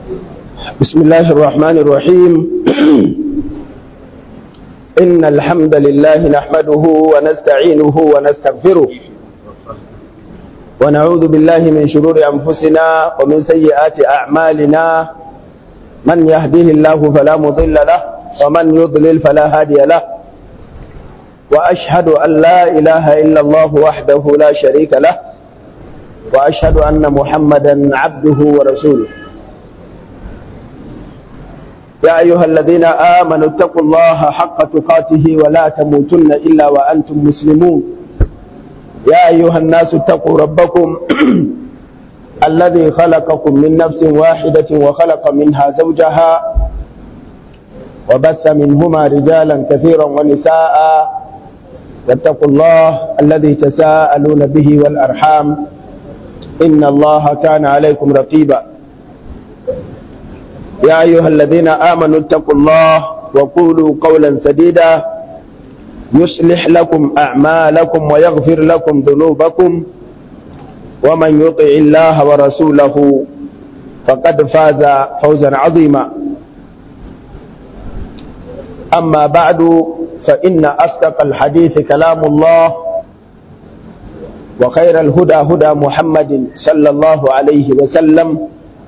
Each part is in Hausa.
بسم الله الرحمن الرحيم إن الحمد لله نحمده ونستعينه ونستغفره ونعوذ بالله من شرور أنفسنا ومن سيئات أعمالنا من يهده الله فلا مضل له ومن يضلل فلا هادي له وأشهد أن لا إله إلا الله وحده لا شريك له وأشهد أن محمدا عبده ورسوله يا أيها الذين آمنوا اتقوا الله حق تقاته ولا تموتن إلا وأنتم مسلمون يا أيها الناس اتقوا ربكم الذي خلقكم من نفس واحدة وخلق منها زوجها وبث منهما رجالا كثيرا ونساء واتقوا الله الذي تساءلون به والأرحام إن الله كان عليكم رقيبا يا أيها الذين آمنوا اتقوا الله وقولوا قولا سديدا يصلح لكم أعمالكم ويغفر لكم ذنوبكم ومن يطع الله ورسوله فقد فاز فوزا عظيما أما بعد فإن أصدق الحديث كلام الله وخير الهدى هدى محمد صلى الله عليه وسلم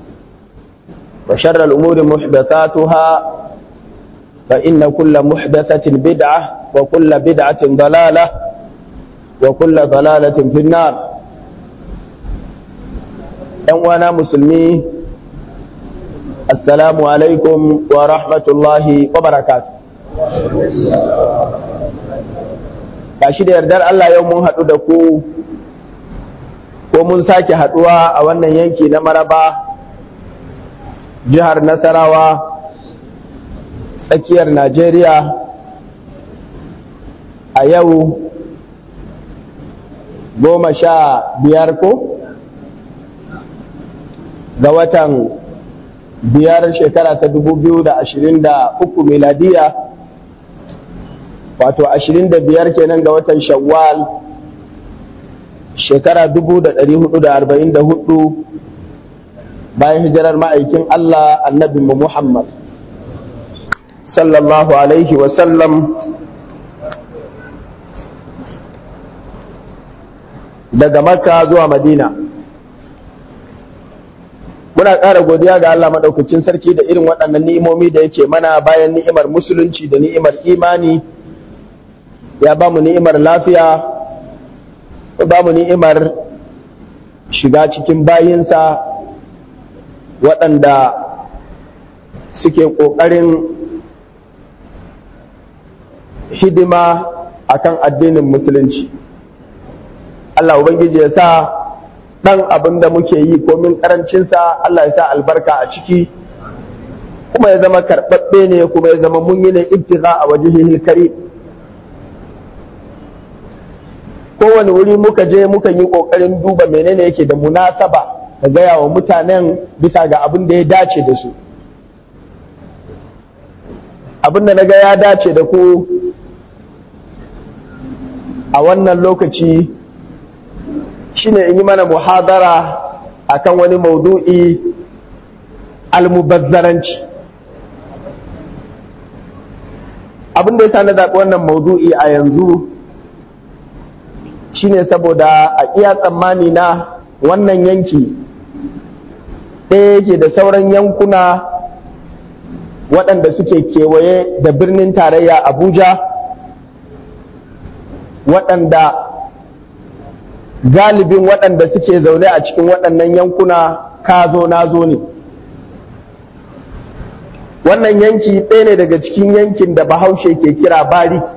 وشر الأمور محدثاتها فإن كل محدثة بدعة وكل بدعة ضلالة وكل ضلالة في النار أنوانا مسلمين السلام عليكم ورحمة الله وبركاته gashi da yardar Allah yau mun haɗu da ku ko mun sake haɗuwa a wannan yanki na maraba jihar nasarawa tsakiyar najeriya a yau goma sha biyar ko ga watan biyar shekara ta dubu biyu da ashirin da uku miladiya wato ashirin da biyar kenan ga watan shawwal shekara dubu da ɗari hudu da arba'in da hudu bayan hijirar ma'aikin Allah annabin mu Muhammad sallallahu alaihi wasallam daga makka zuwa madina muna ƙara godiya ga Allah maɗaukacin sarki da irin waɗannan ni'imomi da yake mana bayan ni'imar musulunci da ni'imar imani ya ba mu ni'imar lafiya ba mu ni'imar shiga cikin bayinsa waɗanda suke ƙoƙarin hidima akan addinin musulunci Allah Ubangiji ya sa ɗan abin da muke yi komin ƙarancinsa Allah ya sa albarka a ciki kuma ya zama karɓaɓɓe ne kuma ya zama mun yi ne ibtiza a waje kari kowane wuri muka je muka yi ƙoƙarin duba menene yake da munasaba ka gaya wa mutanen bisa ga abin da ya dace da su abin da na ga ya dace da ku a wannan lokaci shine in yi mana muhadara akan wani maudu'i almubazzaranci abin da ya sa na zaɓi wannan maudu'i a yanzu shine saboda a iya tsammani na wannan yanki ɗaya yake da sauran yankuna waɗanda suke kewaye da birnin tarayya abuja waɗanda galibin waɗanda suke zaune a cikin waɗannan yankuna ka zo na zo ne wannan yanki ɗaya ne daga cikin yankin da bahaushe ke kira bariki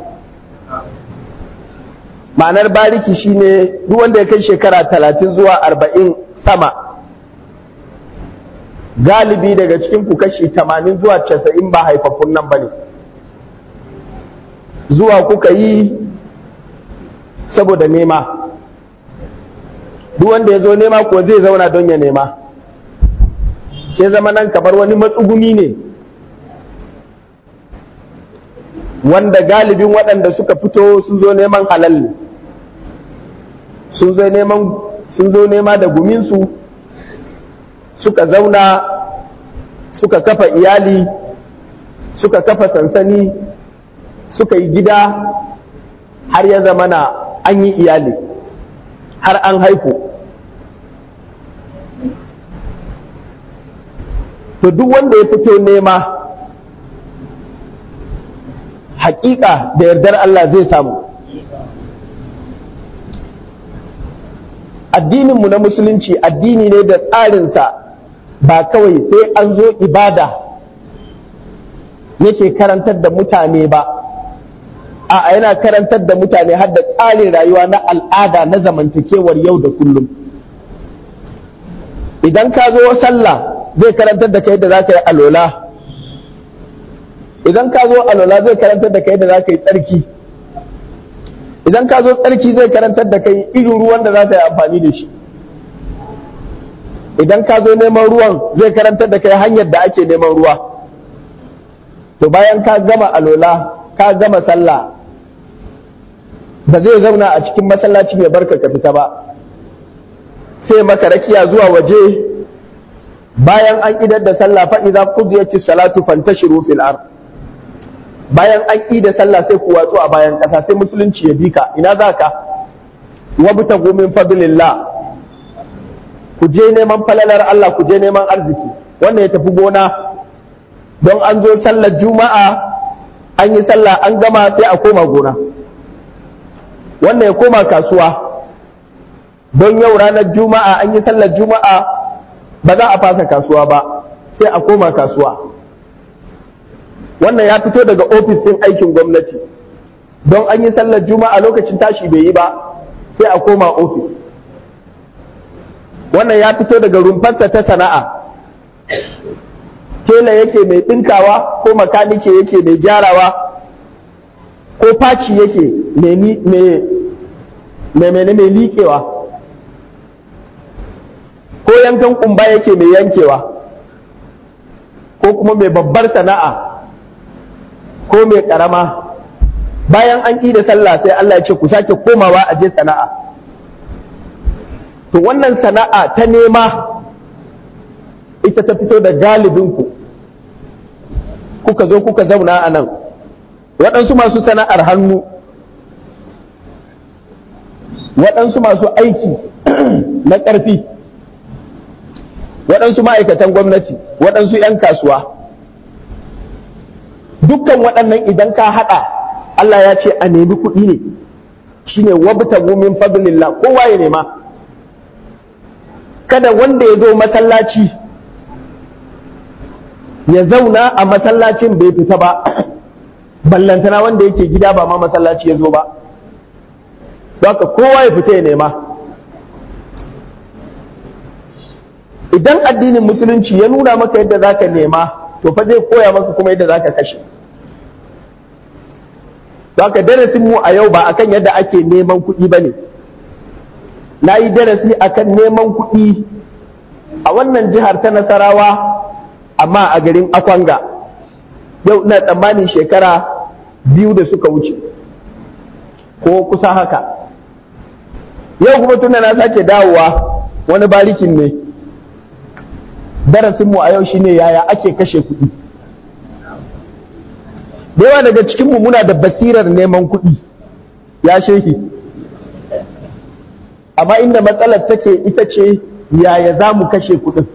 ma'anar bariki shine duk wanda ya kai shekara talatin zuwa arba'in sama galibi daga cikin ku kashi tamanin zuwa casa'in ba haifaffun nan ba ne zuwa kuka yi saboda nema duk wanda ya zo nema ko zai zauna don ya nema ke zama nan kamar wani matsuguni ne wanda galibin waɗanda suka fito sun zo neman halal ne sun zo neman sun zo nema da guminsu suka zauna suka kafa iyali suka kafa sansani suka yi gida har ya zama na an yi iyali har an haifu to duk wanda ya fito nema hakika da yardar Allah zai samu addininmu na musulunci addini ne da tsarinsa ba kawai sai an zo ibada yake karantar da mutane ba a yana karantar da mutane har da tsarin rayuwa na al'ada na zamantakewar yau da kullum idan ka zo sallah zai karantar da kai da za ka yi alola idan ka zo alola zai karantar da kai da za ka yi tsarki idan ka zo tsarki zai karantar da kai irin ruwan da za ka yi amfani da shi idan ka zo neman ruwan zai karantar da kai hanyar da ake neman ruwa to bayan ka gama alola ka gama sallah ba zai zauna a cikin masallaci mai barka ka fita ba sai maka rakiya zuwa waje bayan an idar da sallah fa idza qudiyatis salatu fantashiru fil ard bayan an ida sallah sai ku watsu a bayan kasa sai musulunci ya bika ina zaka wabtagu min fadlillah ku je neman falalar Allah ku je neman arziki wannan ya tafi gona don an zo sallar juma'a an yi sallah an gama sai a koma gona wannan ya koma kasuwa don yau ranar juma'a an yi sallar juma'a ba za a fasa kasuwa ba sai a koma kasuwa wannan ya fito daga ofis ɗin aikin gwamnati don an yi sallar juma'a lokacin tashi bai yi ba sai a koma ofis wannan ya fito daga rumfarsa ta sana'a tela yake mai ɗinkawa ko makanike yake mai gyarawa ko faci yake mai liƙewa ko yankan kumba yake mai yankewa ko kuma mai babbar sana'a ko mai ƙarama bayan an ƙi da sallah sai Allah ya ce ku sake komawa a je sana'a to wannan sana'a ta nema ita ta fito da galibinku kuka zo kuka zauna a nan waɗansu masu sana'ar hannu waɗansu masu aiki na ƙarfi waɗansu ma'aikatan gwamnati waɗansu 'yan kasuwa dukkan waɗannan idan ka haɗa Allah ya ce a nemi kuɗi ne shine wabtagu min fadlillah kowa ya nema kada wanda ya zo masallaci ya zauna a masallacin bai fita ba ballantana wanda yake gida ba ma masallaci ya zo ba haka kowa ya fita ya nema idan addinin musulunci ya nuna maka yadda za ka nema to fa zai koya maka kuma yadda za ka kashe haka darasin mu a yau ba akan yadda ake neman kuɗi ba ne na yi darasi akan neman kuɗi a wannan jihar ta nasarawa amma a garin akwanga yau ina tsammanin shekara biyu da suka wuce ko kusa haka yau kuma tunda na sake dawowa wani barikin ne darasinmu a yau shine yaya ake kashe kuɗi da yawa daga cikinmu muna da basirar neman kuɗi ya shehi amma inda matsalar take ita ce yaya za mu kashe kuɗin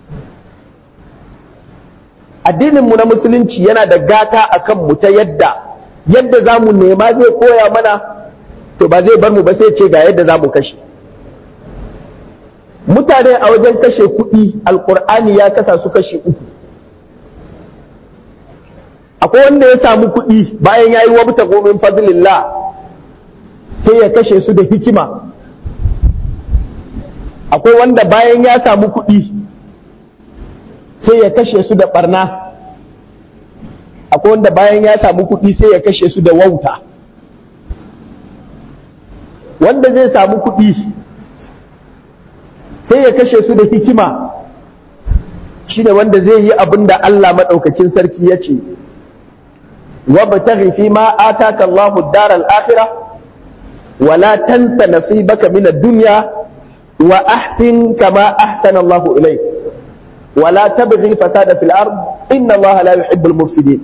addininmu na musulunci yana da gata a kanmu ta yadda yadda za mu nema zai koya mana to ba zai bar mu ba sai ce ga yadda za mu kashe mutane a wajen kashe kuɗi alkur'ani ya kasa su kashe uku akwai wanda ya samu kuɗi bayan ya yi wabta gomin fadlillah sai ya kashe su da hikima akwai wanda bayan ya samu kuɗi sai ya kashe su da barna akwai wanda bayan ya samu kuɗi sai ya kashe su da wauta wanda zai samu kuɗi sai ya kashe su da hikima shi ne wanda zai yi abin da Allah maɗaukakin sarki ya ce wabtaghi fi ma ataka Allahu ad-dar al-akhirah wa la tansa nasibaka min ad-dunya wa ahsin kama ahsana Allahu ilayk wala tabghi fasada fil ard inna Allah la yuhibbul mufsidin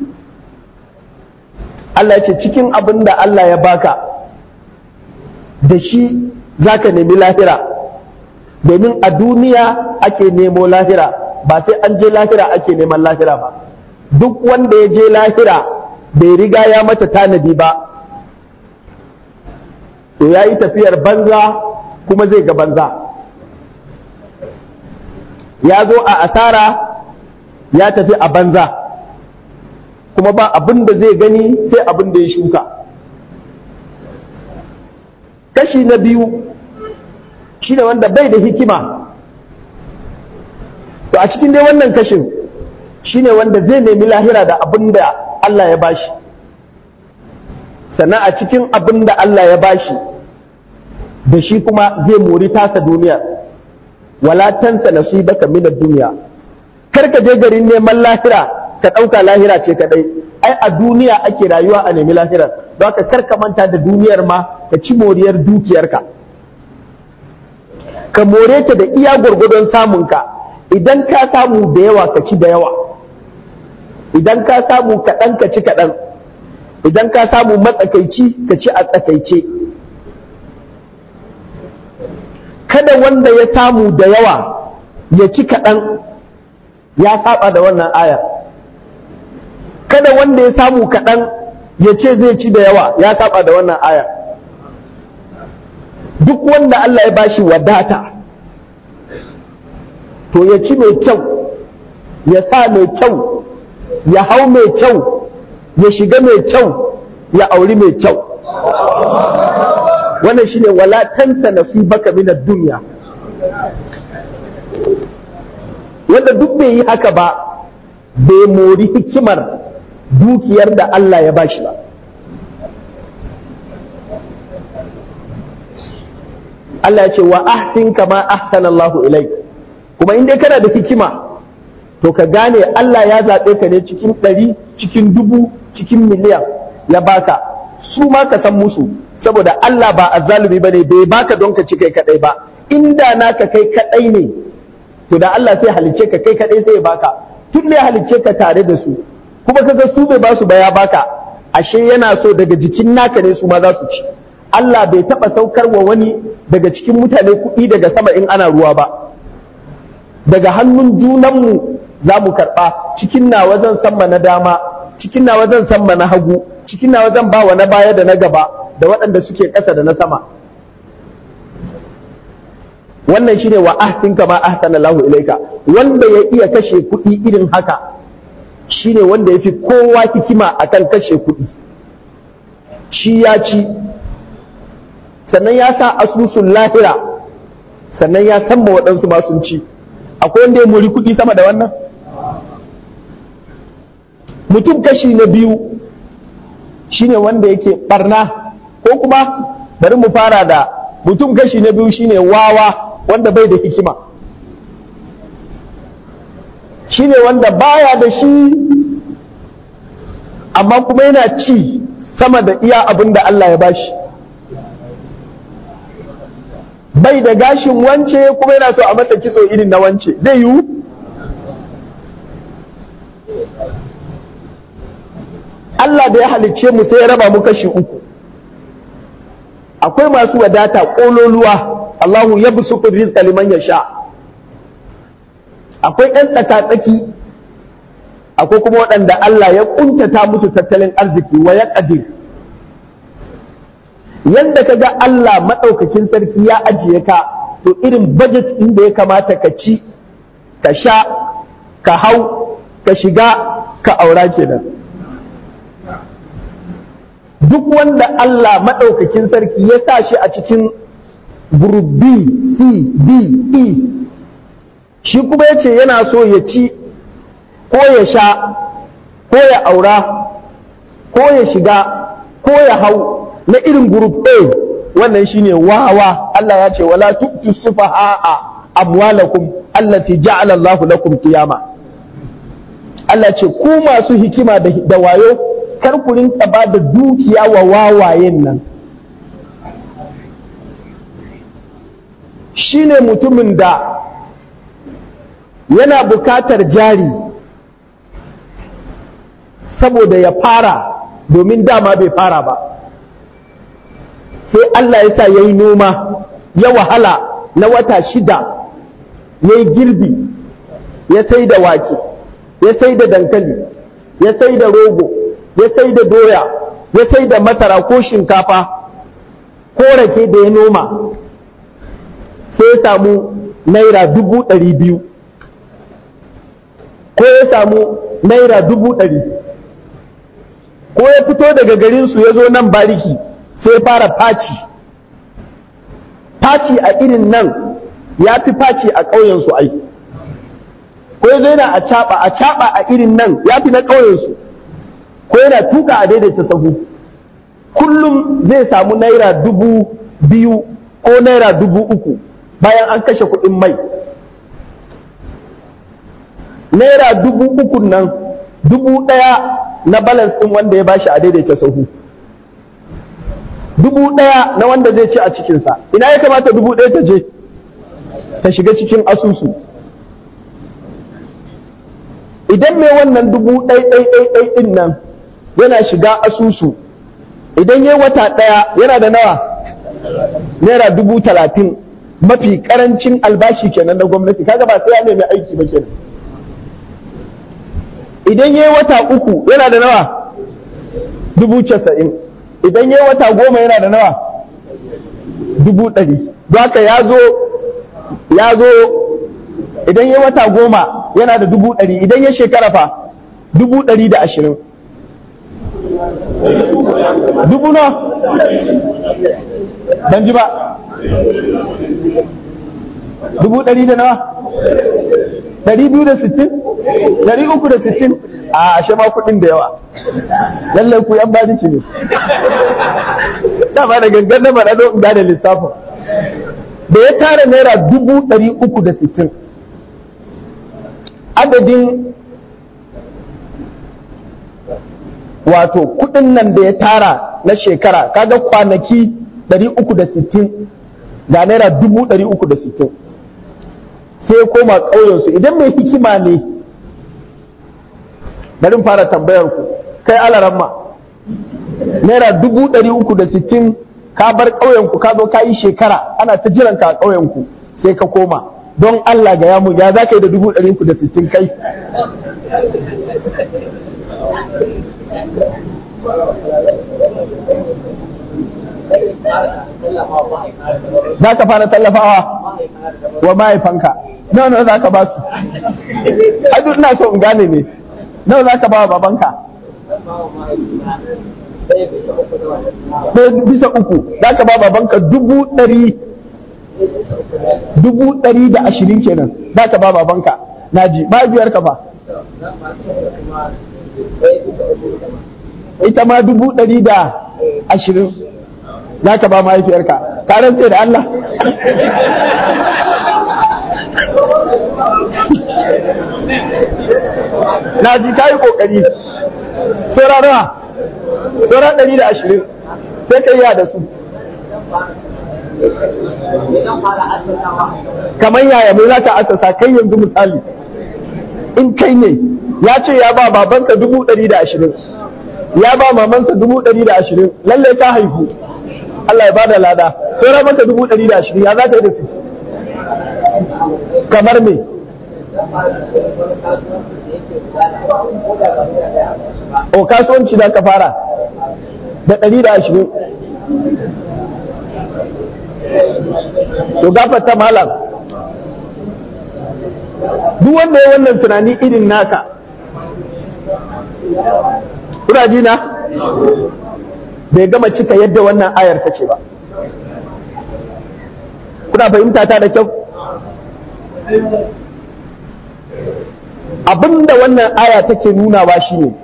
Allah ya ce cikin abin da Allah ya baka da shi zaka nemi lahira domin a duniya ake nemo lahira ba sai an je lahira ake neman lahira ba duk wanda ya je lahira bai riga ya mata tanadi ba to ya yi tafiyar banza kuma zai ga banza ya zo a asara ya tafi a banza kuma ba abin da zai gani sai abin da ya shuka kashi na biyu shi ne wanda bai da hikima to a cikin dai wannan kashin shi ne wanda zai nemi lahira da abin da Allah ya bashi sannan a cikin abin da Allah ya bashi da shi kuma zai mori tasa duniya wala tansa nasibaka min ad-dunya kar ka je garin neman lahira ka ɗauka lahira ce kadai ai a duniya ake rayuwa a nemi lahirar don haka kar ka manta da duniyar ma ka ci moriyar dukiyarka ka more ta da iya gwargwadon samunka idan ka samu da yawa ka ci da yawa idan ka samu kaɗan ka ci kaɗan idan ka samu matsakaici ka ci a tsakaice kada wanda ya samu da yawa ya ci kaɗan ya saba da wannan aya kada wanda ya samu kaɗan ya ce zai ci da yawa ya saba da wannan aya duk wanda Allah ya bashi wadata to ya ci mai kyau ya sa mai kyau ya hau mai kyau ya shiga mai kyau ya auri mai kyau wannan shine wala tansa nasibaka min ad-dunya wanda duk bai yi haka ba bai mori hikimar dukiyar da Allah ya bashi ba Allah ya ce wa ahsin kama ahsana Allahu ilaik kuma in dai kana da hikima to ka gane Allah ya zaɓe ka ne cikin ɗari cikin dubu cikin miliyan ya baka su ma ka san musu saboda Allah ba azzalumi bane bai baka don ka ci kai kadai ba inda naka kai kadai ne to da Allah sai halicce ka kai kadai sai ya baka tun da ya halicce ka tare da su kuma kaga su bai ba su ba ya baka ashe yana so daga jikin naka ne su ma za su ci Allah bai taba saukar wa wani daga cikin mutane kuɗi daga sama in ana ruwa ba daga hannun junanmu za mu karɓa cikin nawa zan samma na dama cikin nawa zan samma na hagu cikin nawa zan ba wa na baya da na gaba da waɗanda suke ƙasa da na sama wannan shine wa ahsin kama ahsana Allahu ilaika wanda ya iya kashe kuɗi irin haka shine wanda yafi kowa hikima akan kashe kuɗi shi ya ci sannan ya sa asusun lahira sannan ya san waɗansu ma sun ci akwai wanda ya muri kuɗi sama da wannan mutum kashi na biyu shine wanda yake barna ko kuma bari mu fara da mutum kashi na biyu shine wawa wanda bai da hikima shine wanda baya da shi amma kuma yana ci sama da iya abin da Allah ya bashi bai da gashin wance kuma yana so a masa kitso irin na wance zai yiwu Allah da ya halicce mu sai ya raba mu kashi uku akwai masu wadata ƙololuwa Allahu ya busutu rizqa liman yasha akwai ɗan tsaka-tsaki akwai kuma waɗanda Allah ya ƙuntata musu tattalin arziki wa ya ƙadir yadda ka ga Allah maɗaukakin sarki ya ajiye ka to irin budget ɗin da ya kamata ka ci ka sha ka hau ka shiga ka aura kenan duk wanda Allah maɗaukakin sarki ya sa shi a cikin group B, C, D, E shi kuma ya ce yana so ya ci ko ya sha ko ya aura ko ya shiga ko ya hau na irin group A wannan shine wawa Allah ya ce wala tu'tu sufaha'a amwalakum allati ja'ala Allahu lakum qiyama Allah ce ku masu hikima da wayo kar ku rinka ba da dukiya wa wawayen nan shi ne mutumin da yana bukatar jari saboda ya fara domin dama bai fara ba sai Allah ya sa ya yi noma ya wahala na wata shida ya yi girbi ya sai da wake ya sai da dankali ya sai da rogo ya sai da doya ya sai da masara ko shinkafa ko rake da ya noma sai ya samu naira dubu ɗari biyu ko ya samu naira dubu ɗari ko ya fito daga garinsu ya zo nan bariki sai fara faci faci a irin nan ya fi faci a ƙauyensu ai ko ya zo yana a caɓa a caɓa a irin nan ya fi na ƙauyensu ko yana tuka a daidaita sahu kullum zai samu naira dubu biyu ko naira dubu uku bayan an kashe kuɗin mai naira dubu uku nan dubu ɗaya na balance ɗin wanda ya bashi a daidaita sahu dubu ɗaya na wanda zai ci a cikinsa ina ya kamata dubu ɗaya ta je ta shiga cikin asusu idan mai wannan dubu ɗai ɗai ɗai ɗai ɗin nan yana shiga asusu idan ya wata ɗaya yana da nawa naira dubu talatin mafi ƙarancin albashi kenan na gwamnati kaga ba sai ya nemi aiki ba kenan idan ya wata uku yana da nawa dubu casa'in idan ya wata goma yana da nawa dubu ɗari don haka ya zo ya zo idan ya wata goma yana da dubu ɗari idan ya shekara fa dubu ɗari da ashirin dubu na ban ji ba dubu ɗari da nawa ɗari biyu da sittin ɗari uku da sittin a ashe ma kuɗin da yawa lallai ku yan badiki ne dama da gangan na faɗa don da lissafin da ya tara naira dubu ɗari uku da sittin adadin wato kuɗin nan da ya tara na shekara kaga kwanaki ɗari uku da sittin ga naira dubu ɗari uku da sittin sai ya koma ƙauyensu idan mai hikima ne bari fara tambayar ku kai alaramma naira dubu ɗari uku da sittin ka bar ƙauyenku ka zo ka yi shekara ana ta jiran ka a ƙauyenku sai ka koma don Allah ga yamu ya za ka yi da dubu ɗari uku da sittin kai za ka fara tallafawa wa mahaifanka nawa nawa za ka ba su a duk ina so in gane ne nawa za ka ba wa babanka ɗaya bisa uku za ka ba babanka dubu ɗari dubu ɗari da ashirin kenan za ka ba babanka naji mahaifiyarka fa ita ma dubu ɗari da ashirin za ka ba mahaifiyarka ka rantse da Allah na ji ka yi ƙoƙari saura nawa saura ɗari da ashirin sai ka yi da su kamar yaya mai za ka asasa kai yanzu misali in kai ne ya ce ya ba babansa dubu ɗari da ashirin ya ba mamansa dubu ɗari da ashirin lalle ka haihu Allah ya bada lada sai maka dubu ɗari da ashirin ya za ka yi da su kamar me o kasuwanci za ka fara da ɗari da ashirin to gafata malam duk wanda ya wannan tunani irin naka kuna ji na bai gama cika yadda wannan ayar ta ce ba kuna fahimta ta da kyau abinda wannan aya take nunawa shine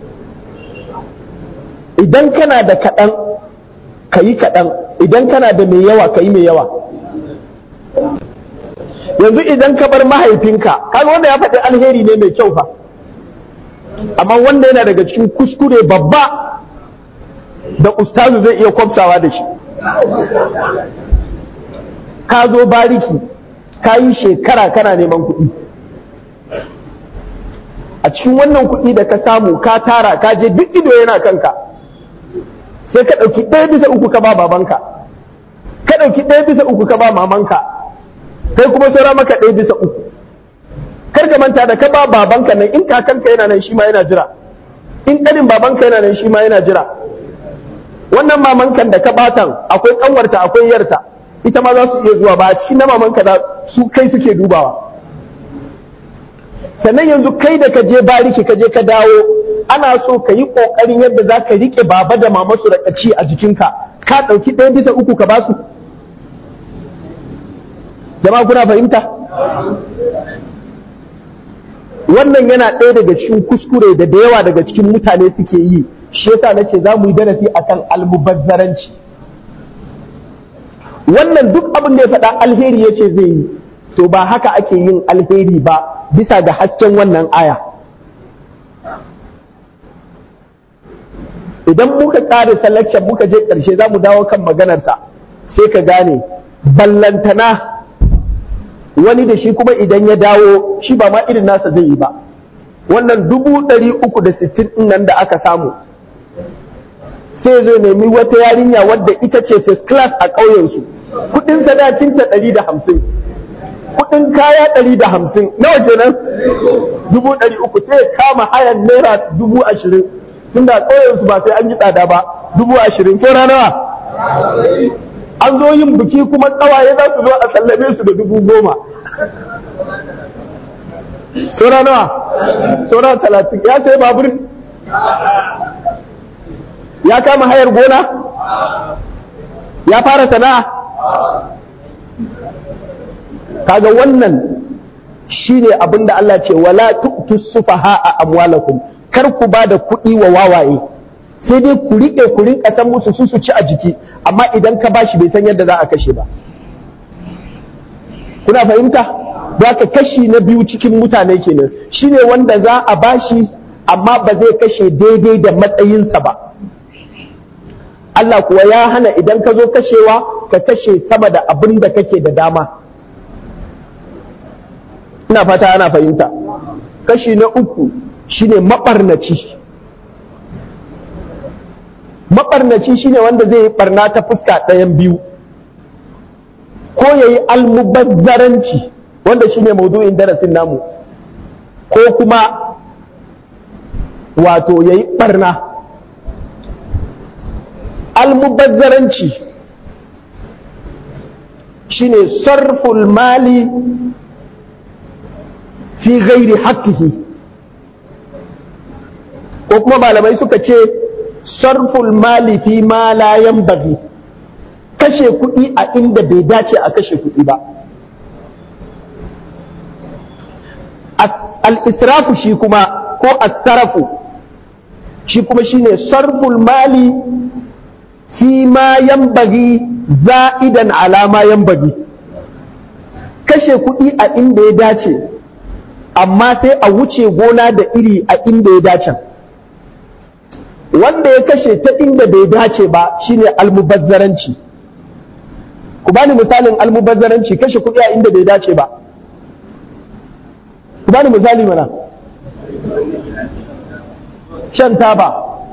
idan kana da kaɗan ka yi kaɗan idan kana da mai yawa ka yi mai yawa yanzu idan ka bar mahaifinka kaga wanda ya faɗi alheri ne mai kyau fa amma wanda yana daga cikin kuskure babba da ustazu zai iya kwamsawa da shi ka zo bariki ka yi shekara kana neman kuɗi a cikin wannan kuɗi da ka samu ka tara ka je duk ido yana kanka sai ka ɗauki ɗaya bisa uku ka ba babanka ka ɗauki ɗaya bisa uku ka ba mamanka kai kuma saura maka ɗaya bisa uku kar ka manta da ka ba babanka nan in kakanka yana nan shi ma yana jira in ƙanin babanka yana nan shi ma yana jira wannan mamankan da ka batan akwai ƙanwarta akwai yarta ita ma za su iya zuwa ba a cikin na mamanka da su kai suke dubawa sannan yanzu kai da ka je bariki ka je ka dawo ana so ka yi ƙoƙarin yadda za ka riƙe baba da mama su da ci a jikinka ka ɗauki ɗaya bisa uku ka ba su jama'a kuna fahimta wannan yana ɗaya daga cikin kuskure da da yawa daga cikin mutane suke yi shi yasa nace za mu yi darasi akan almubazzaranci wannan duk abin da ya faɗa alheri yace zai yi to ba haka ake yin alheri ba bisa ga hasken wannan aya idan muka ƙare selection muka je ƙarshe za mu dawo kan maganarsa sai ka gane ballantana wani da shi kuma idan ya dawo shi ba ma irin nasa zai yi ba wannan dubu ɗari uku da sittin nan da aka samu sai zai nemi wata yarinya wadda ita ce first class a ƙauyensu kuɗin sadakinta ɗari da hamsin kuɗin kaya ɗari da hamsin nawa kenan dubu ɗari uku sai kama hayan naira dubu ashirin tunda ƙauyensu ba sai an yi tsada ba dubu ashirin saura nawa an zo yin biki kuma ƙawaye za su zo a sallame su da dubu goma saura nawa saura talatin ya sai babur ya kama hayar gona ya fara sana'a kaga wannan shine abin da Allah ce wala tu'tu sufaha a amwalakum kar ku ba da kuɗi wa wawaye sai dai ku riƙe ku rinƙa san musu su su ci a jiki amma idan ka bashi bai san yadda za a kashe ba kuna fahimta za ka kashi na biyu cikin mutane kenan shine wanda za a bashi amma ba zai kashe daidai da matsayinsa ba Allah kuwa ya hana idan ka zo kashewa ka kashe sama da abin da kake da dama ina fata ana fahimta kashi na uku shine maɓarnaci maɓarnaci shine wanda zai yi ɓarna ta fuska ɗayan biyu ko ya yi almubazzaranci wanda shine maudu'in darasin namu ko kuma wato ya yi ɓarna almubazzaranci shine sarful mali fi gairi haƙƙihi ko kuma malamai suka ce sarful mali fi ma la yanbaghi kashe kuɗi a inda bai dace a kashe kuɗi ba al-israfu shi kuma ko as-sarafu shi kuma shine sarful mali fi ma yanbaghi za'idan ala ma yanbaghi kashe kuɗi a inda ya dace amma sai a wuce gona da iri a inda ya dace wanda ya kashe ta inda bai dace ba shine almubazzaranci ku bani misalin almubazzaranci kashe kuɗi a inda bai dace ba ku bani misali mana shan taba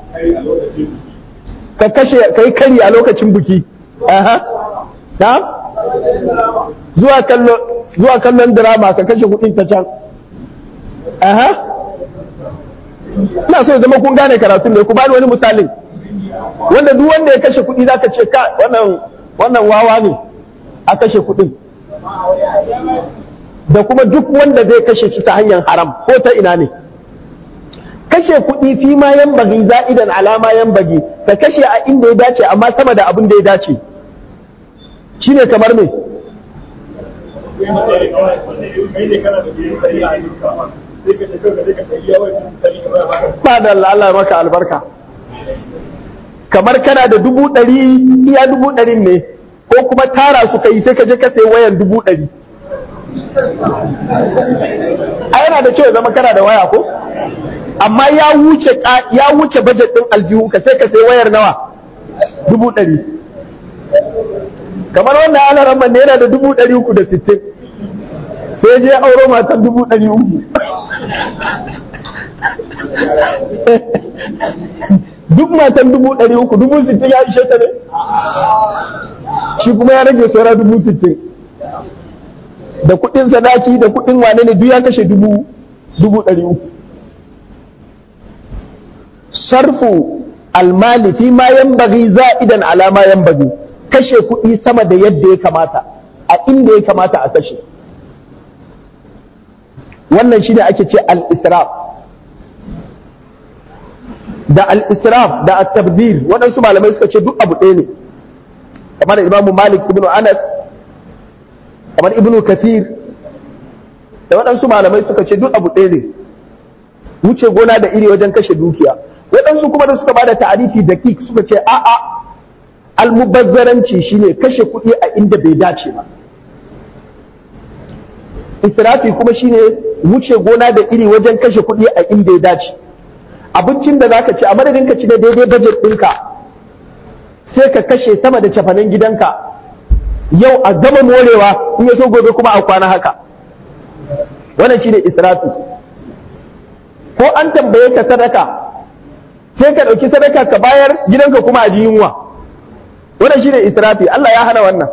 ka kashe ka yi kari a lokacin buki aha na zuwa kallo zuwa kallon drama ka kashe kuɗin ta can aha ina so ya zama kun gane karatun ne ku bani wani misalin wanda duk wanda ya kashe kuɗi zaka ce ka wannan wannan wawa ne a kashe kuɗin da kuma duk wanda zai kashe shi ta hanyar haram ko ta ina ne kashe kuɗi fi ma yan bagi za'idan alama yan bagi ka kashe a inda ya dace amma sama da abin da ya dace shine kamar me ba da Allah maka albarka kamar kana da dubu ɗari iya dubu ɗarin ne ko kuma tara su kai sai ka je ka sayi wayan dubu ɗari a yana da kyau zama kana da waya ko amma ya wuce ya wuce budget din aljihu ka sai ka sai wayar nawa dubu ɗari kamar wannan alaran man yana da dubu ɗari uku da sittin sai je auro matan dubu ɗari uku duk matan dubu ɗari uku dubu sittin ya ishe ta ne shi kuma ya rage saura dubu sittin da kuɗin sadaki da kuɗin wane ne duk ya kashe dubu dubu ɗari uku sarfu almali fi ma yanbaghi za'idan ala ma yanbaghi kashe kuɗi sama da yadda ya kamata a inda ya kamata a kashe wannan shine ake ce al-israf da al-israf da at-tabdhir waɗansu malamai suka ce duk abu ɗaya ne kamar imamu malik ibn anas kamar ibn kasir da waɗansu malamai suka ce duk abu ɗaya ne wuce gona da iri wajen kashe dukiya waɗansu kuma da suka bada ta'arifi da kik suka ce a'a almubazzaranci shine kashe kuɗi a inda bai dace ba israfi kuma shine wuce gona da iri wajen kashe kuɗi a inda ya dace abincin da zaka ci a madadin ka ci da daidai budget ɗinka sai ka kashe sama da cafanen gidanka yau a gama morewa in ya so gobe kuma a kwana haka wannan shine israfi ko an tambaye ka sadaka sai ka ɗauki sadaka ka bayar gidanka kuma a ji yunwa wannan shine israfi Allah ya hana wannan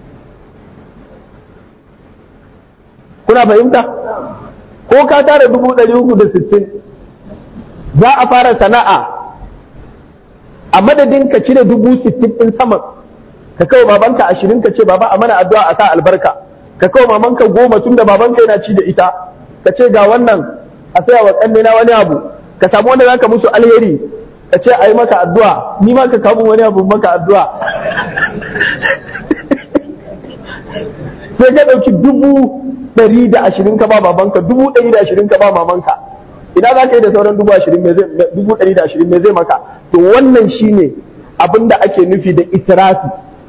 kuna fahimta ko ka tara dubu ɗari uku da sittin za a fara sana'a a madadin ka cire dubu sittin ɗin saman ka kawo babanka ashirin ka ce baba a mana addu'a a sa albarka ka kawo mamanka goma tun da babanka yana ci da ita ka ce ga wannan a saya wa ƙannena wani abu ka samu wanda zaka musu alheri ka ce a yi maka addu'a ni ma ka kawo wani abu maka addu'a sai ka ɗauki dubu ɗari da ashirin ka ba babanka dubu ɗari da ashirin ka ba mamanka ina za ka yi da sauran dubu ashirin dubu ɗari da ashirin me zai maka to wannan shine abin da ake nufi da israfi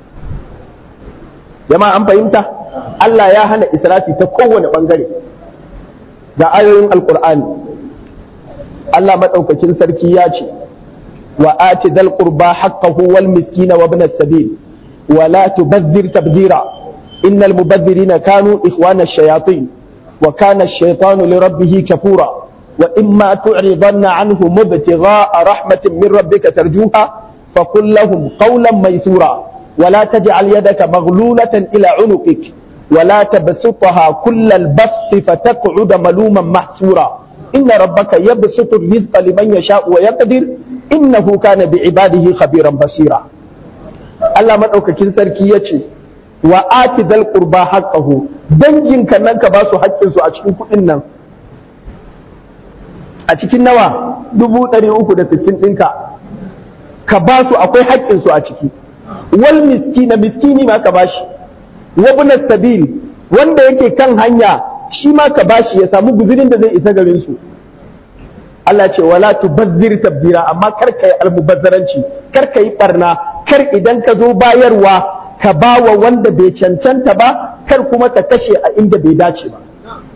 jama'a an fahimta Allah ya hana israfi ta kowane ɓangare ga ayoyin alkur'ani Allah maɗaukakin sarki ya ce wa ati dal qurba haqqahu wal miskina wa ibn as-sabil wa la tubazzir tabzira innal mubazzirina kanu ikhwana ash-shayatin wa kana ash-shaytanu li rabbih kafura wa imma tu'ridanna anhu mubtigha'a rahmatin min rabbika tarjuha faqul lahum qawlan maysura wa la taj'al yadaka maghlulatan ila 'unuqik ولا تبسطها كل البسط فتقعد ملوما محسورا إن ربك يبسط الرزق لمن يشاء ويقدر إنه كان بعباده خبيرا بصيرا Allah maɗaukakin sarki ya ce wa ati zal qurba haqqahu dangin kan nan ka ba su haƙƙin su a cikin kuɗin nan a cikin nawa dubu ɗari uku da sittin ɗinka ka ba su akwai haƙƙin su a ciki wal miskina miskini ma ka bashi wabna sabil wanda yake kan hanya shi ma ka bashi ya samu guzurin da zai isa garin su Allah ce wala tubazzir tabzira amma kar ka yi almubazzaranci kar ka yi barna kar idan ka zo bayarwa ka bawa wanda bai cancanta ba kar kuma ka kashe a inda bai dace ba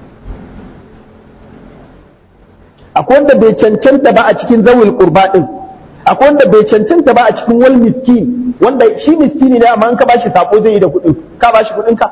akwai wanda bai cancanta ba a cikin zawil qurba din akwai wanda bai cancanta ba a cikin wal miskin wanda shi miskini ne amma an ka bashi sako zai yi da kuɗin ka bashi kuɗin ka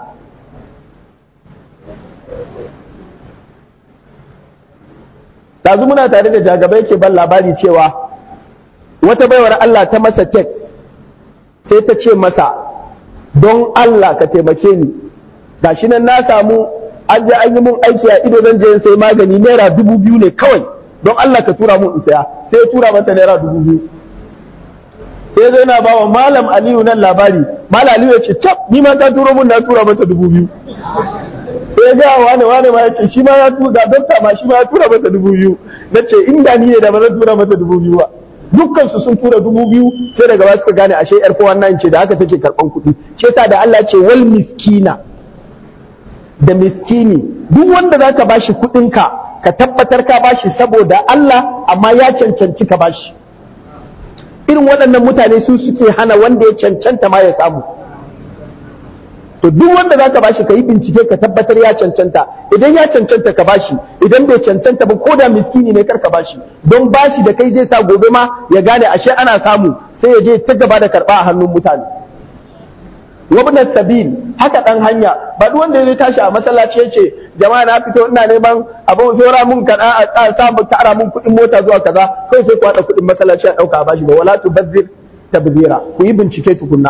Dazu muna tare da jagabai ke ban labari cewa wata baiwar Allah ta masa tek sai ta ce masa don Allah ka taimake ni gashi nan na samu an je an yi mun aiki a ido zan je in sai magani naira dubu biyu ne kawai don Allah ka tura mun in saya sai ya tura mata naira dubu biyu sai zai na bawa malam aliyu nan labari malam aliyu ya ce tab ni ma ta turo mun na tura mata dubu biyu sai ga wane wane ma ya ce shi ma ya tura dokta ma shi ma ya tura mata dubu biyu na ce inda ni ne da ba zan tura mata dubu biyu ba dukkan su sun tura dubu biyu sai daga ba suka gane ashe yar kowa nan ce da haka take karban kuɗi ce ta da Allah ce wal miskina da miskini duk wanda zaka bashi kuɗinka ka tabbatar ka bashi saboda Allah amma ya cancanci ka bashi irin waɗannan mutane su suke hana wanda ya cancanta ma ya samu to duk wanda zaka bashi ka yi bincike ka tabbatar ya cancanta idan ya cancanta ka bashi idan bai cancanta ba ko da miskini ne kar ka bashi don bashi da kai zai sa gobe ma ya gane ashe ana samu sai ya je ta gaba da karɓa a hannun mutane wabna sabil haka dan hanya ba duk wanda ya tashi a masallaci yace jama'a na fito ina neman abin saura mun kaɗa a samu tara mun kuɗin mota zuwa kaza kai sai ku haɗa kuɗin masallaci a ɗauka a bashi ba wala tu bazzir tabzira ku yi bincike tukunna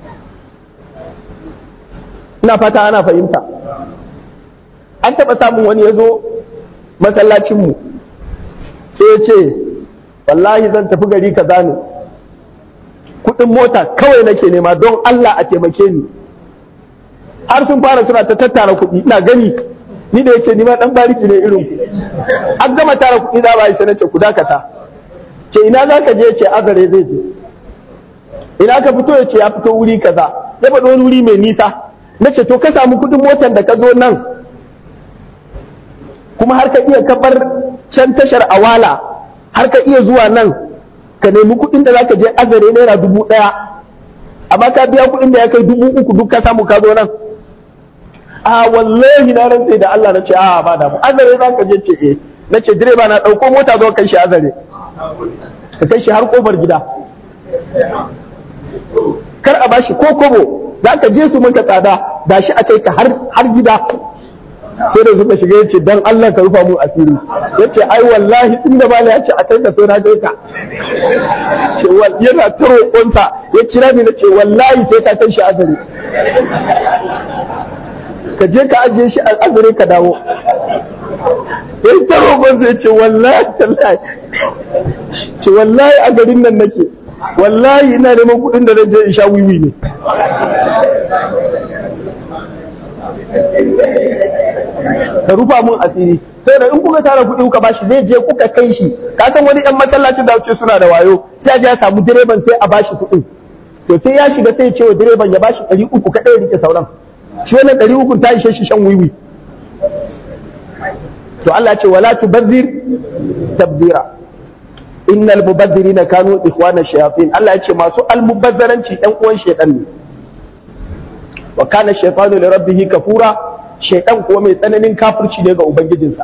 ina fata ana fahimta an taɓa samun wani ya zo masallacinmu sai ya ce wallahi zan tafi gari kaza ne kuɗin mota kawai nake nema don Allah a taimake ni har sun fara suna ta tattara kuɗi ina gani ni da yace ni ma dan bariki ne irin ku an gama tara kuɗi za ba yi sanace ku dakata ce ina za ka je ce azare zai je ina ka fito ya ce ya fito wuri kaza ya faɗo wani wuri mai nisa na ce to ka samu kuɗin motar da ka zo nan kuma har ka iya kabar can tashar awala har ka iya zuwa nan ka nemi kuɗin da za ka je azare naira dubu ɗaya amma ka biya kuɗin da ya kai dubu uku duk ka samu ka zo nan a wallahi na rantse da Allah na ce a ba damu azare za ka je ce eh na ce direba na ɗauko mota zo kai shi azare ka kai shi har kofar gida kar a bashi ko kobo za ka je su maka tsada da shi a kai ka har gida sai da suka shiga yace dan Allah ka rufa mu asiri yace ai wallahi tun da bala yace a kai ka sai na kai ka ce wal yana ta roƙonsa ya kira ni nace wallahi sai ka kai shi azare ka je ka ajiye shi a azare ka dawo ya ta roƙonsa ya ce wallahi tallahi ce wallahi a garin nan nake wallahi ina neman kuɗin da zan je in sha wiwi ne ka rufa mun asiri sai da in kuka tara kuɗi kuka bashi zai je kuka kai shi ka san wani yan masallacin da wuce suna da wayo sai ya samu direban sai a bashi kuɗin to sai ya shiga sai ya ce wa direban ya bashi ɗari uku kaɗai ya rike sauran shi wannan ɗari uku ta ishe shi shan wiwi to Allah ce wala tubazzir tabzira innal mubazzirina kanu ikhwana shayatin Allah ya ce masu almubazzaranci ɗan uwan shaytan ne wa kana shaytanu li rabbih kafura shaytan kuwa mai tsananin kafirci ne ga ubangijinsa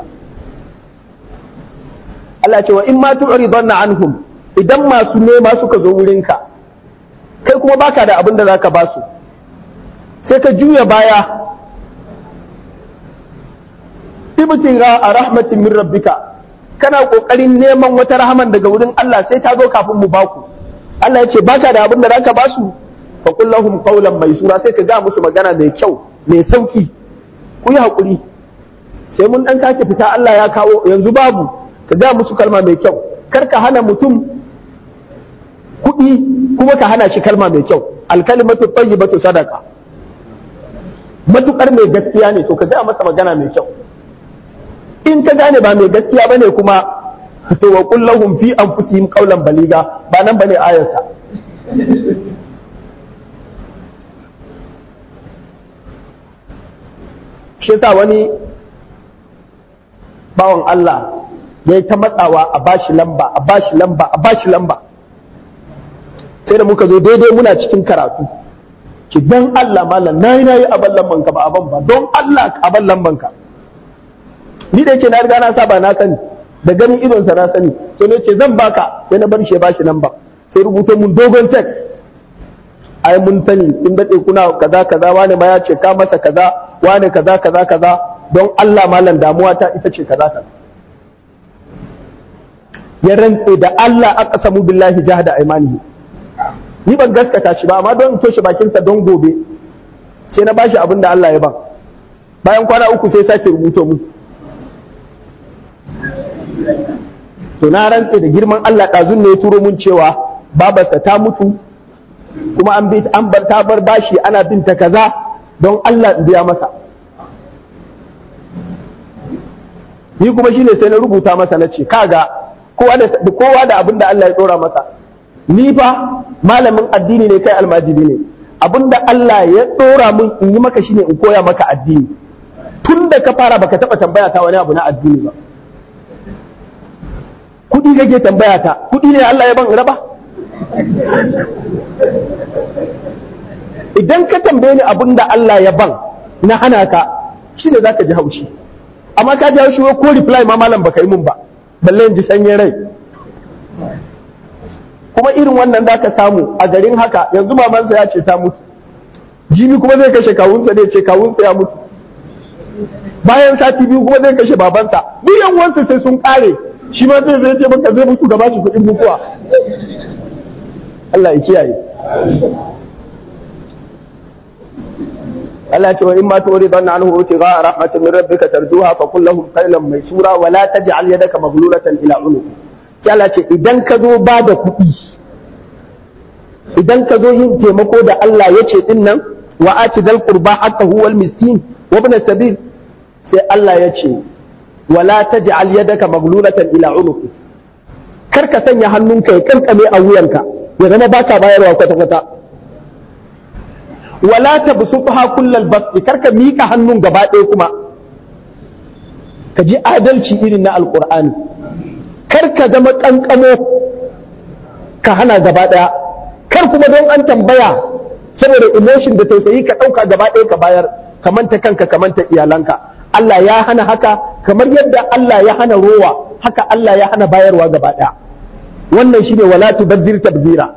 Allah ce wa in ma tu'ridanna anhum idan masu nema suka zo wurinka kai kuma baka da abin da zaka ba su sai ka juya baya ibtinga a rahmatin min rabbika kana kokarin neman wata rahaman daga wurin Allah sai ta zo kafin mu baku Allah ya ce baka da abin da zaka ba su fa qul lahum qawlan maysura sai ka ga musu magana mai kyau mai sauki ku yi hakuri sai mun dan sake fita Allah ya kawo yanzu babu ka ga musu kalma mai kyau kar ka hana mutum kuɗi kuma ka hana shi kalma mai kyau alkalimatu tayyibatu sadaka matukar mai gaskiya ne to ka ga masa magana mai kyau in ka gane ba mai gaskiya bane kuma to wa qul lahum fi anfusihim qawlan baliga ba nan bane ayarsa shi yasa wani bawan Allah ya yi ta matsawa a bashi lamba a bashi lamba a bashi lamba sai da muka zo daidai muna cikin karatu ki dan Allah malam nayi nayi a ban lamban ka ba a ban ba don Allah a ban lamban ka ni da yake na riga na saba na sani da ganin idon sa na sani sai ne ce zan baka sai na bar shi bashi lamba sai rubuta mun dogon text ai mun sani in dade kuna kaza kaza wani ma ya ce ka masa kaza wani kaza kaza kaza don Allah malam damuwa ta ita ce kaza kaza ya rantse da Allah aka samu billahi jahada aimanihi ni ban gaskata shi ba amma don toshe bakinsa don gobe sai na bashi abin da Allah ya ban bayan kwana uku sai sake rubuto mu to na rantse da girman Allah ɗazun ne ya turo mun cewa babarsa ta mutu kuma an bi an bar ta bar bashi ana bin ta kaza don Allah in biya masa ni kuma shine sai na rubuta masa na ce kaga kowa da kowa da abin da Allah ya dora masa ni fa malamin addini ne kai almajiri ne abin da Allah ya dora min in yi maka shine in koya maka addini tun da ka fara baka taba tambaya ta wani abu na addini ba kudi kake tambaya ta kudi ne Allah ya ban raba idan ka tambaye ni abin da Allah ya ban na hana ka shine zaka ji haushi amma ka ji haushi ko reply ma malam baka yi mun ba balle in ji sanyin rai kuma irin wannan za ka samu a garin haka yanzu mamansa ya ce ta mutu jini kuma zai kashe kawunsa ne ce kawunsa ya mutu bayan sati biyu kuma zai kashe babansa duk yan uwansa sai sun kare shi ma zai zai ce maka zai mutu gaba shi kuɗin mutuwa Allah ya kiyaye Allah ce wa in ma tuwari dhanna anhu utiga rahmatin min rabbika tarjuha fa qul lahum qailan maysura wa la taj'al yadaka maghlulatan ila unuq Allah ce idan ka zo ba da kuɗi idan ka zo yin taimako da Allah ya ce din nan wa ati dal qurba haqqahu wal miskin wa ibn sabil sai Allah ya ce wa la taj'al yadaka maghlulatan ila unuq kar ka sanya hannunka ya kankame a wuyanka ya zama baka bayarwa kwata kwata wala tabsutha kullal basti kar ka mika hannun gaba ɗaya kuma ka ji adalci irin na alqur'ani kar ka zama kankamo ka hana gaba ɗaya kar kuma don an tambaya saboda emotion da tausayi ka ɗauka gaba ɗaya ka bayar ka manta kanka ka manta iyalanka Allah ya hana haka kamar yadda Allah ya hana rowa haka Allah ya hana bayarwa gaba ɗaya wannan shine wala tubazzir tabzira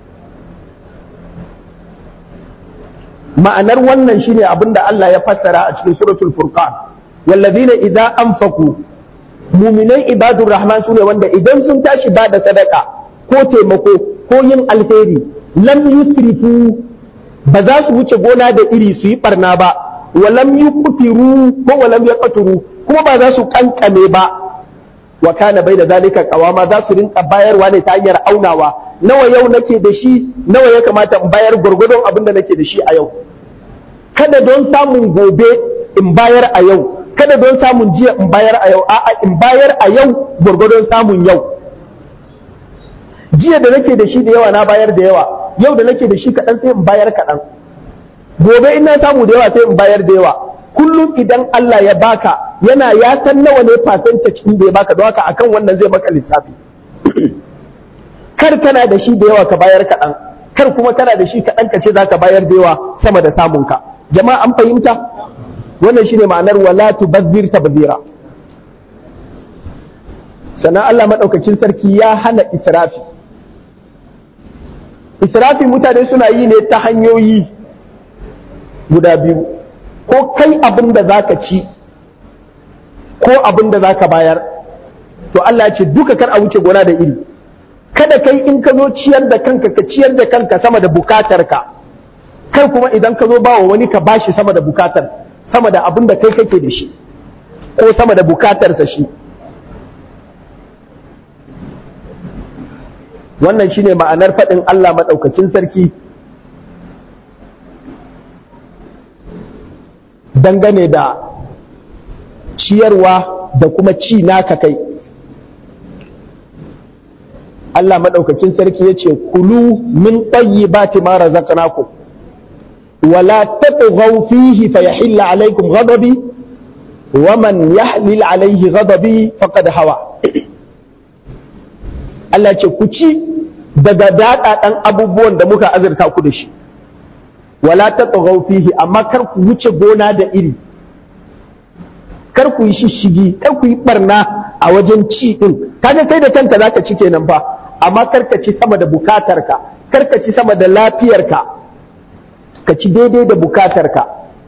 ma'anar wannan shine abinda Allah ya fassara a cikin suratul furqan wallazina idza anfaqu mu'minai ibadur rahman sune wanda idan sun tashi ba da sadaka ko taimako ko yin alheri lam yusrifu ba za su wuce gona da iri su yi barna ba wa lam yuqtiru ko wa lam yaqturu kuma ba za su kankame ba wa kana bai da zalika kawama za su rinka bayarwa ne ta hanyar aunawa nawa yau nake da shi nawa ya kamata in bayar gwargwadon abin da nake da shi a yau kada don samun gobe in bayar a yau kada don samun jiya in bayar a yau a'a in bayar a yau gwargwadon samun yau jiya da nake da shi da yawa na bayar da yawa yau da nake da shi kaɗan sai in bayar kaɗan gobe in na samu da yawa sai in bayar da yawa kullum idan Allah ya baka yana ya san nawa ne percentage ɗin da ya baka don haka akan wannan zai maka lissafi kar kana da shi da yawa ka bayar kaɗan kar kuma kana da shi kaɗan ka ce za ka bayar da yawa sama da samunka jama'a an fahimta wannan shine ma'anar wala tubazzir tabzira sannan Allah maɗaukakin sarki ya hana israfi israfi mutane suna yi ne ta hanyoyi guda biyu ko kai abin da za ka ci ko abin da za ka bayar to Allah ya ce duka kar a wuce gona da iri kada kai in ka zo ciyar da kanka ka ciyar da kanka sama da bukatarka kar kuma idan ka zo ba wa wani ka bashi sama da bukatar sama da abin da kai kake da shi ko sama da bukatarsa shi wannan shine ma'anar faɗin Allah maɗaukakin sarki dangane da ciyarwa da kuma ci naka kai Allah maɗaukakin sarki ya ce kulu min tayyibati ma razaqnakum wala tatghaw fihi fayahilla alaykum ghadabi wa man yahlil alayhi ghadabi faqad hawa Allah ce ku ci daga daɗaɗan abubuwan da muka azurta ku da shi wala tatghaw fihi amma kar ku wuce gona da iri kar ku yi shishigi kar ku yi barna a wajen ci din kaga kai da kanka zaka ci kenan fa amma kar ka ci sama da bukatarka kar ka ci sama da lafiyarka ka ci daidai da bukatarka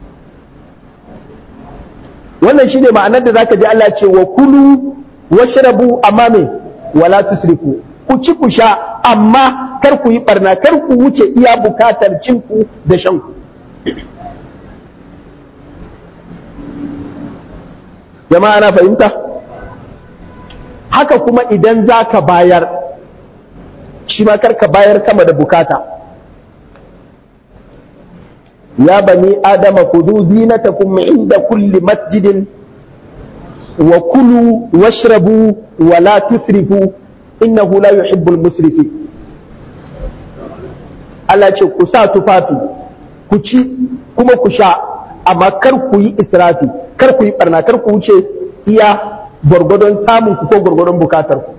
wannan shine ma'anar da zaka ji Allah ce wa kulu washrabu amma me wala tusrifu ku ci ku sha amma kar ku yi barna kar ku wuce iya bukatar cinku da shanku jama'a na fahimta haka kuma idan za ka bayar shi ma kar ka bayar sama da bukata ya bani adama kudu zinatakum inda kulli masjidin wa kulu washrabu wa la tusrifu innahu la yuhibbul musrifi Allah ce ku sa tufafi ku ci kuma ku sha amma kar ku yi israfi kar ku yi barna kar ku wuce iya gwargwadon samun ku ko gwargwadon bukatar ku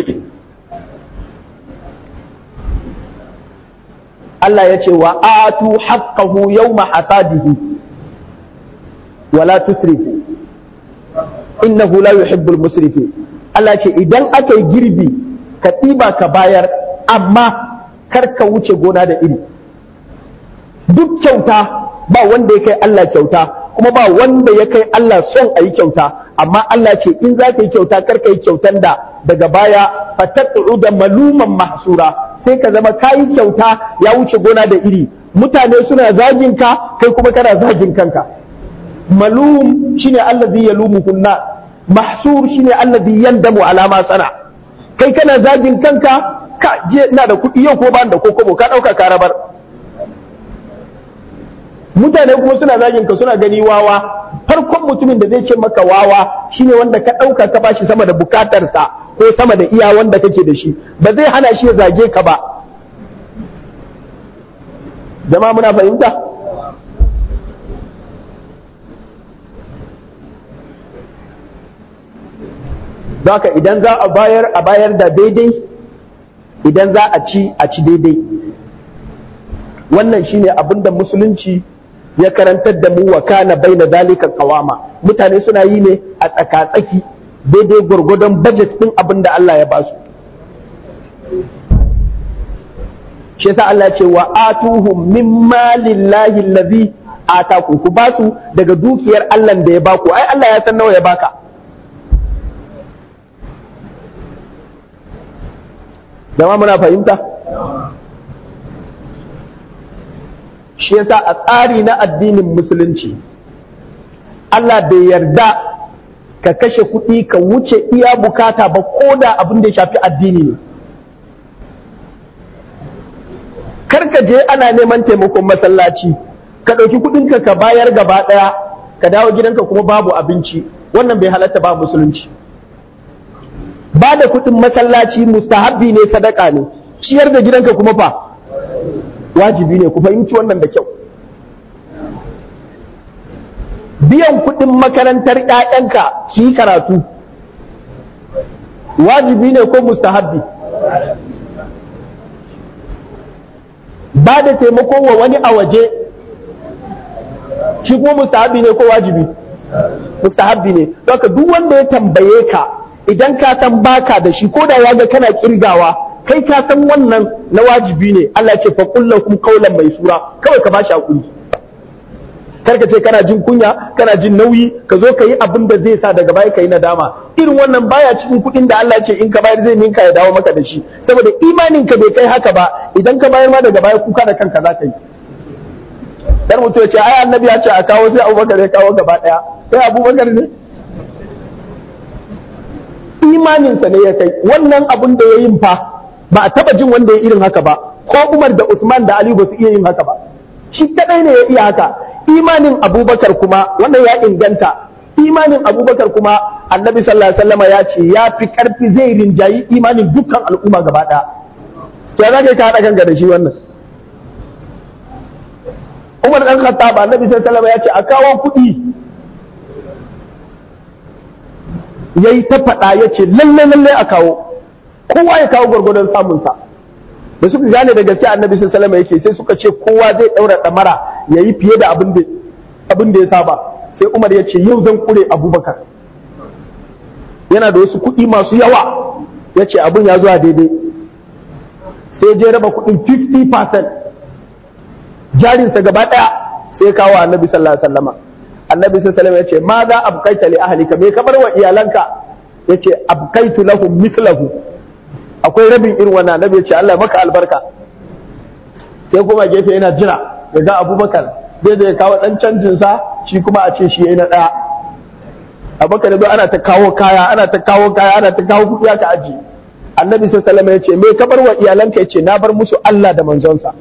Allah ya ce wa atu haqqahu yawma hasadihi wa la tusrifu innahu la yuhibbul musrifin Allah ce idan aka yi girbi ka ɗiba ka bayar amma kar ka wuce gona da iri duk kyauta ba wanda ya kai Allah kyauta kuma ba wanda ya kai Allah son a yi kyauta amma Allah ce in za ka yi kyauta kar ka yi kyautan da daga baya fatattu da maluman mahsura sai ka zama ka yi kyauta ya wuce gona da iri mutane suna zagin ka kai kuma kana zagin kanka malum shine allazi yalumuhun nas mahsur shine allazi yandamu ala ma sana kai kana zagin kanka ka je ina da kuɗi yau ko ba da kokobo ka ɗauka ka rabar mutane kuma suna zagin ka suna gani wawa farkon mutumin da zai ce maka wawa shine wanda ka ɗauka ka bashi sama da bukatarsa ko sama da iya wanda kake da shi ba zai hana shi ya zage ka ba jama'a muna fahimta Zaka idan za a bayar a bayar da daidai idan za a ci a ci daidai wannan shine abin da musulunci ya karantar da mu wa kana baina zalika qawama mutane suna yi ne a tsakatsaki daidai gwargwadon budget din abin da Allah ya basu shi yasa Allah ya ce wa atuhum min malillahi allazi ataku ku basu daga dukiyar Allah da ya baku ai Allah ya san nawa ya baka Jama muna fahimta? Shi yasa a tsari na addinin musulunci, Allah bai yarda ka kashe kuɗi ka wuce iya bukata ba ko da abin da ya shafi addini ne. Karka je ana neman taimakon masallaci, ka ɗauki kuɗinka ka bayar gaba ɗaya, ka dawo gidanka kuma babu abinci, wannan bai halatta ba musulunci. ba da kuɗin masallaci mustahabbi ne sadaka ne ciyar da gidanka kuma fa wajibi ne ku fahimci wannan da kyau biyan kuɗin makarantar ‘ya'yanka su yi karatu wajibi ne ko mustahabbi ba da taimako wa wani a waje shi kuma mustahabbi ne ko wajibi mustahabbi ne don duk wanda ya tambaye ka idan ka san baka da shi ko da ya ga kana kirgawa kai ka san wannan na wajibi ne Allah ce fa kullakum qawlan maisura kawai ka bashi hakuri kar ka ce kana jin kunya kana jin nauyi ka zo ka yi abin da zai sa daga baya ka yi nadama irin wannan baya cikin kuɗin da Allah ce in ka bayar zai ninka ya dawo maka da shi saboda imanin ka bai kai haka ba idan ka bayar ma daga baya kuka da kanka za ka yi dan mutum ya ce ai annabi ya ce a kawo sai Abubakar ya kawo gaba daya sai Abubakar ne imaninsa ne ya kai wannan abun da ya yin fa ba a taba jin wanda ya irin haka ba ko Umar da Usman da Ali ba su iya yin haka ba shi kadai ne ya iya haka imanin Abubakar kuma wannan ya inganta imanin Abubakar kuma Annabi sallallahu alaihi wasallam ya ce ya fi karfi zai rinjayi imanin dukkan al'umma gaba daya to ya zaka ka hada kanka da shi wannan Umar dan Khattab Annabi sallallahu alaihi wasallam ya ce a kawo kuɗi ya yi ta faɗa ya ce lalle lalle a kawo kowa ya kawo gwargwadon samunsa da suka gane da gaske annabi sun salama yake sai suka ce kowa zai ɗaura ɗamara ya yi fiye da abin da ya saba sai umar ya ce yau zan kure abubakar yana da wasu kuɗi masu yawa ya ce abin ya zuwa daidai sai je raba kuɗin 50% jarinsa gaba ɗaya sai kawo annabi sallallahu alaihi wasallama annabi sallallahu alaihi ya ce ma za abkaita li ahlika me ka bar wa iyalanka yace abkaitu lahum mithlahu akwai rabin irin wannan annabi ya ce Allah maka albarka sai kuma gefe yana jira ya ga Abubakar zai da ya kawo dan canjin sa shi kuma a ce shi yayi na daya Abubakar da ana ta kawo kaya ana ta kawo kaya ana ta kawo kudi aka aji annabi sallallahu alaihi ya ce me ka bar wa iyalanka yace na bar musu Allah da manzonsa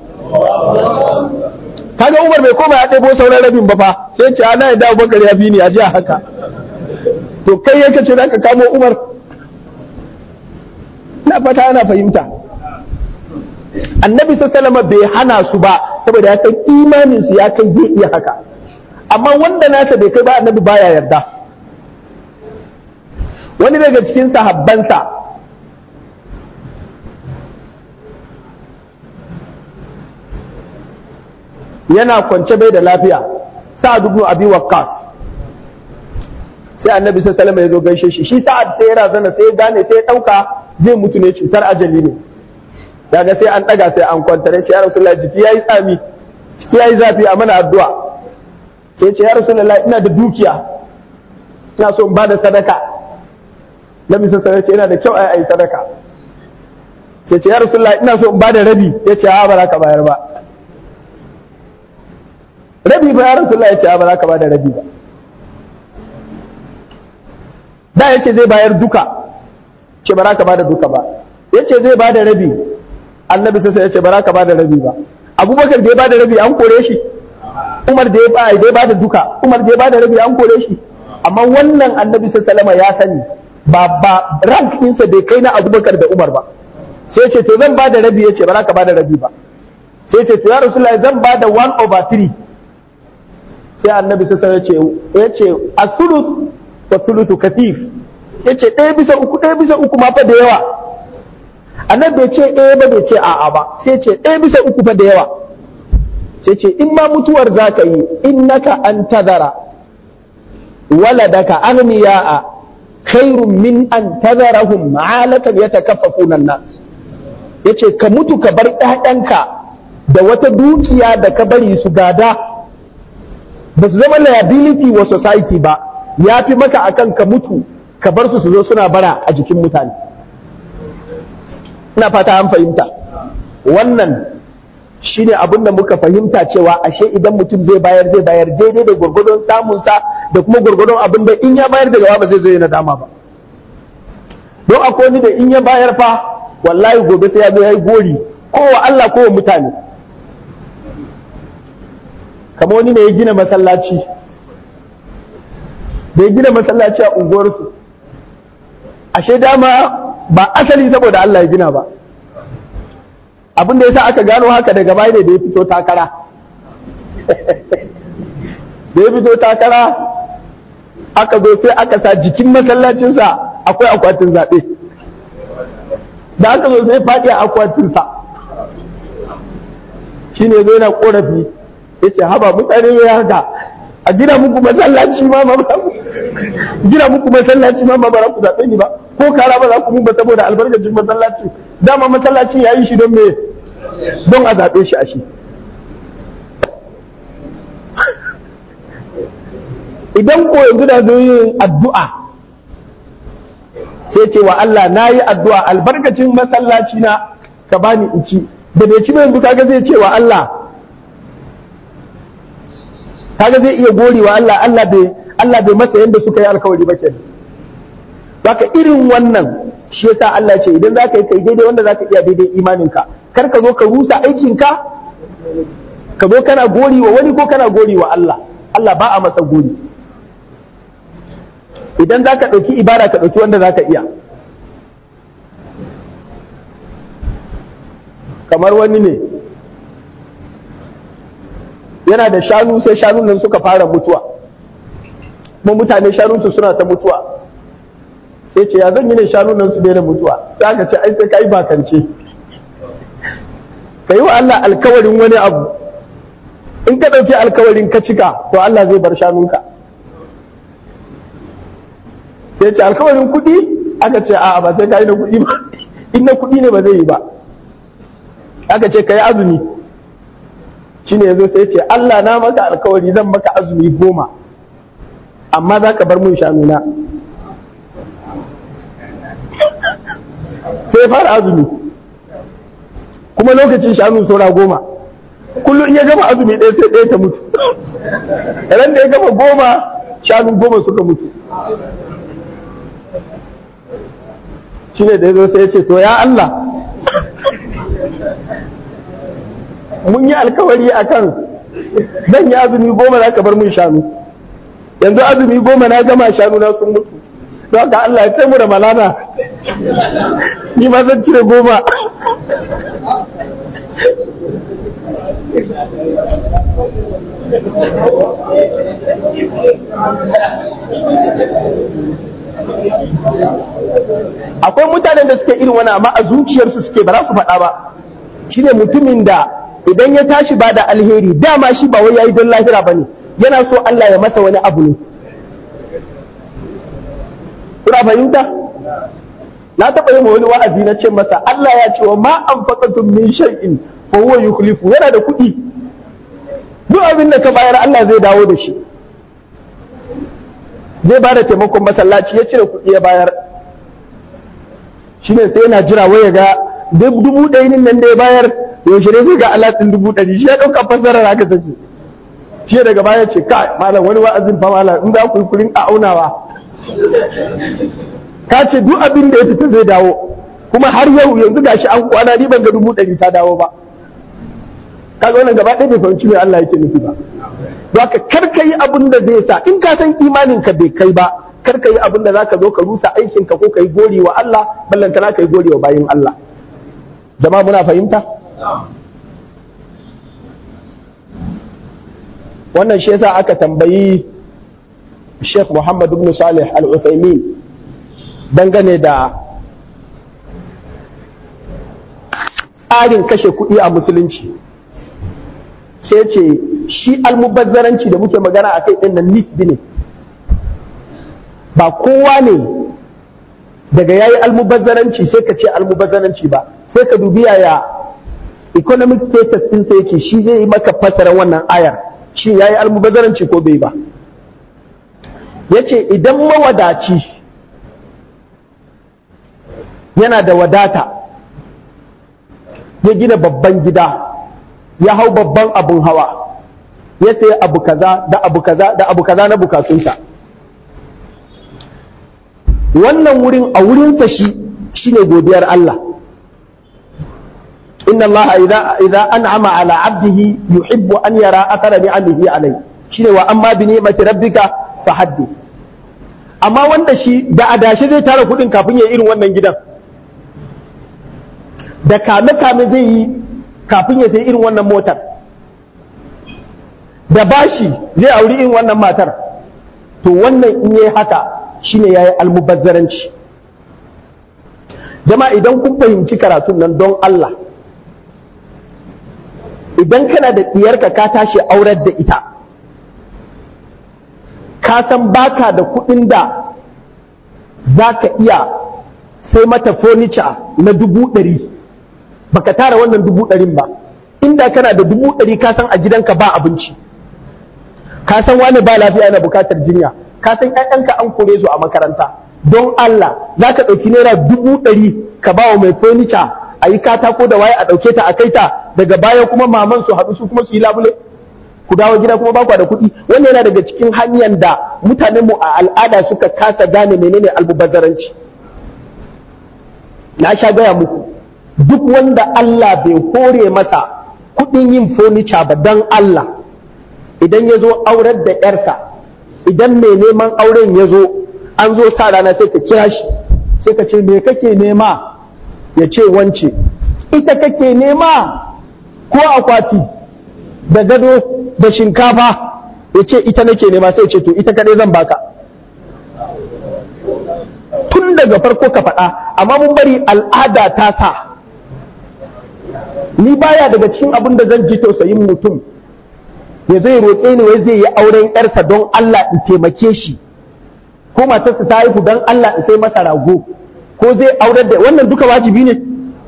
kaga Umar bai koma ya ɗebo sauran rabin ba fa sai ce ana yadda Abubakar ya fi ni a ji haka to kai yake ce zaka kamo Umar na fata ana fahimta Annabi sallallahu bai hana su ba saboda ya san imanin su ya kai zai iya haka amma wanda nasa bai kai ba Annabi baya yarda wani daga cikin sahabbansa yana kwance bai da lafiya sa'ad ibn abi waqqas sai annabi sallallahu alaihi ya zo gaishe shi shi sa'ad sai ya razana sai ya gane sai ya dauka zai mutu ne cutar ajali ne daga sai an daga sai an kwantar ya ce ya rasulullahi jiki yayi tsami jiki yayi zafi a mana addu'a sai ce ya rasulullahi ina da dukiya ina so in ba da sadaka nabi sallallahu alaihi yana da kyau ai ai sadaka sai ce ya rasulullahi ina so in ba da rabi ya ce a ba za ka bayar ba rabi ba ya rasulullahi ya ce a ba za ka ba da rabi ba da ya ce zai bayar duka ce ba za ka ba da duka ba ya ce zai ba da rabi annabi sai ya ce ba za ka ba da rabi ba abubakar da ya ba da rabi an kore shi umar da ya ba da ya ba da duka umar da ya ba da rabi an kore shi amma wannan annabi sallallahu ya sani ba ba rank ɗinsa bai kai na abubakar da umar ba sai ce to zan ba da rabi ya ce ba za ka ba da rabi ba sai ce to ya rasulullahi zan ba da 1 over 3 sai annabi sallallahu ya ce a sulus wa sulusu kathir ya ce ɗaya bisa uku ɗaya bisa uku ma fa da yawa annabi bai ce ɗaya ba bai ce a'a ba sai ce ɗaya bisa uku fa da yawa sai ce in ma mutuwar za ka yi innaka an tazara waladaka aghniya'a khairun min an tazarahum ma'alatan yatakaffafuna an-nas yace ka mutu ka bar ƴaƴanka da wata dukiya da ka bari su gada ba su zama liability wa society ba ya fi maka akan ka mutu ka bar su su zo suna bara a jikin mutane ina fata an fahimta wannan shine abin da muka fahimta cewa ashe idan mutum zai bayar zai bayar daidai da gwargwadon samunsa da kuma gwargwadon abin da in ya bayar da gaba ba zai zo yana dama ba don akwai wani da in ya bayar fa wallahi gobe sai ya zo ya yi gori ko wa Allah ko wa mutane kamar wani ne ya gina masallaci da ya gina masallaci a unguwarsu ashe dama ba asali saboda Allah ya gina ba abin da yasa aka gano haka daga baya ne da ya fito takara da ya fito takara aka zo sai aka sa jikin masallacinsa akwai akwatin zaɓe da aka zo sai faɗi a akwatinsa shi ne zo yana ƙorafi ya ce haba mutane mai haka a gina muku masallaci ma ma gina muku masallaci ma ba za ku zaɓe ni ba ko kara ba za ku mun ba saboda albarkacin masallaci dama masallacin ya yi shi don me don a zaɓe shi a shi idan ko yanzu da zo yin addu'a sai ce wa Allah na yi addu'a albarkacin masallaci na ka bani in ci da bai ci ba yanzu kaga zai ce wa Allah kaga zai iya gori wa Allah Allah bai Allah bai masa yanda suka yi alkawari ba kenan baka irin wannan shi yasa Allah ce idan zaka yi kai daidai wanda zaka iya daidai imaninka kar ka zo ka rusa aikinka ka zo kana gori wa wani ko kana gori wa Allah Allah ba a masa gori idan zaka ɗauki ibada ka ɗauki wanda zaka iya kamar wani ne yana da shanu sai shanun nan suka fara mutuwa kuma mutane shanunsu suna ta mutuwa sai ce ya zan yi ne shanun nan su daina mutuwa sai aka ce ai sai ka yi bakance ka yi wa Allah alkawarin wani abu in ka ɗauki alkawarin ka cika to Allah zai bar shanunka sai ce alkawarin kuɗi aka ce a'a ba sai ka yi na kuɗi ba in na kuɗi ne ba zai yi ba aka ce ka yi azumi shi ne yazo sai ce Allah na maka alkawari zan maka azumi goma amma za ka bar mun shanuna sai fara azumi kuma lokacin shanu saura goma kullum in ya gama azumi ɗaya sai ɗaya ta mutu ran da ya gama goma shanu goma suka mutu shi ne da ya zo sai ya ce to ya Allah mun yi alkawari a kan zan yi azumi goma za ka bar mun shanu yanzu azumi goma na gama shanu na sun mutu don haka Allah ya taimu da malana ni ma zan cire goma akwai mutanen da suke irin wani amma a zuciyarsu suke ba za su faɗa ba shine mutumin da idan ya tashi ba da alheri dama shi ba wai yayi don lahira bane yana so Allah ya masa wani abu ne kuna fahimta na taɓa yi wani wa'azi na ce masa Allah ya ce wa ma anfaqatum min shay'in fa huwa yukhlifu yana da kuɗi duk abin da ka bayar Allah zai dawo da shi zai ba da taimakon masallaci ya cire kuɗi ya bayar shine sai yana jira wai ya ga dubu ɗaya nan da ya bayar yaushe ne zai ga Allah ɗin dubu ɗari shi ya ɗauka fasarar haka take shi daga baya ce ka malam wani wa'azin fa malam in za ku yi kurin a aunawa ka ce duk abin da ya fita zai dawo kuma har yau yanzu gashi an kwana ni ban ga dubu ɗari ta dawo ba kaga wannan gaba ɗaya bai fahimci me Allah yake nufi ba don haka kar ka yi abin da zai sa in ka san imanin ka bai kai ba kar ka yi abin da zaka zo ka rusa aikin ka ko ka yi gori wa Allah ballantana ka yi gori wa bayin Allah jama'a muna fahimta wannan shi yasa aka tambayi Sheikh Muhammad ibn Salih Al-Uthaymeen dangane da tsarin kashe kuɗi a musulunci sai ce shi almubazzaranci da muke magana a kai ɗin nan nisbi ne ba kowa ne daga yayi almubazzaranci sai ka ce almubazzaranci ba sai ka dubi yaya economic status ɗinsa yake shi zai yi maka fasara wannan ayar shi yayi almubazzaranci ko bai ba yace idan mawadaci yana da wadata ya gina babban gida ya hau babban abun hawa ya sayi abu kaza da abu kaza da abu kaza na bukatunsa wannan wurin a wurinsa shi shine godiyar Allah inna Allah idza an'ama ala 'abdihi yuhibbu an yara athara ni'amihi alayhi shine wa amma bi ni'mati rabbika fahaddith amma wanda shi da adashi zai tara kudin kafin ya irin wannan gidan da kame-kame zai yi kafin ya sai irin wannan motar da bashi zai auri irin wannan matar to wannan in yi haka shine yayi almubazzaranci jama'a idan kun fahimci karatun nan don Allah idan kana da ɗiyarka ka tashi aurar da ita ka san baka da kuɗin da za ka iya sai mata furniture na dubu ɗari baka tara wannan dubu ɗarin ba inda kana da dubu ɗari ka san a gidanka ba abinci ka san wani ba lafiya yana bukatar jinya ka san ƴaƴanka an kore su a makaranta don Allah za ka ɗauki naira dubu ɗari ka ba wa mai furniture a yi katako da waye a ɗauke ta a kai ta daga baya kuma maman su haɗu su kuma su yi labule ku dawo gida kuma ba da kuɗi wannan yana daga cikin hanyar da mutanen mu a al'ada suka kasa gane menene almubazzaranci na sha gaya muku duk wanda Allah bai hore masa kuɗin yin furniture ba don Allah idan ya zo aurar da ‘yarsa idan mai neman auren ya zo an zo sa rana sai ka kira shi sai ka ce me kake nema ya ce wance ita kake nema ko akwati da gado da shinkafa ya ce ita nake nema sai ce to ita kadai zan baka tun daga farko ka faɗa amma mun bari al'ada ta sa ni baya daga cikin abin da zan ji tausayin mutum ya zai roƙe ni wai zai yi auren yarsa don Allah in taimake shi ko matarsa ta haihu don Allah in sai masa rago ko zai aurar da wannan duka wajibi ne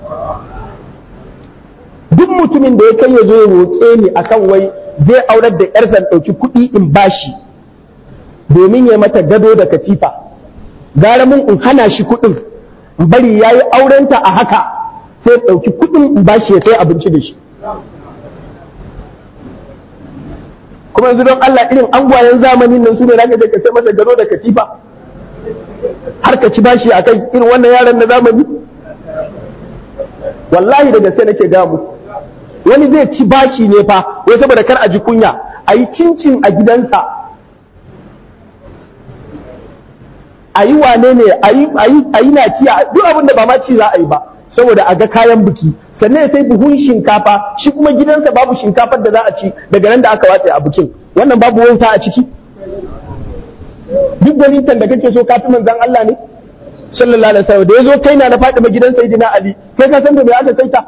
duk mutumin da ya kai ya zo ya roƙe ni akan wai zai aurar da yarsa in ɗauki kuɗi in bashi domin ya mata gado da katifa gara mun in hana shi kuɗin in bari ya yi aurenta a haka sai ɗauki kuɗin in bashi ya sai abinci da shi kuma yanzu don Allah irin angwayen zamanin nan su ne zaka je ka sai masa gado da katifa har ka ci bashi akai irin wannan yaran na zamani wallahi da gaske nake ga mu wani zai ci bashi ne fa wai saboda kar a ji kunya a yi cincin a gidansa a yi wane ne a yi nakiya duk abin da ba ma ci za a yi ba saboda a ga kayan biki sannan ya sai buhun shinkafa shi kuma gidansa babu shinkafar da za a ci daga nan da aka watse a bikin wannan babu wauta a ciki duk gwanintan da kake so kafi manzan Allah ne sallallahu alaihi wasallam da yazo kai na na Fatima gidan Sayyidina Ali kai ka san da me aka kaita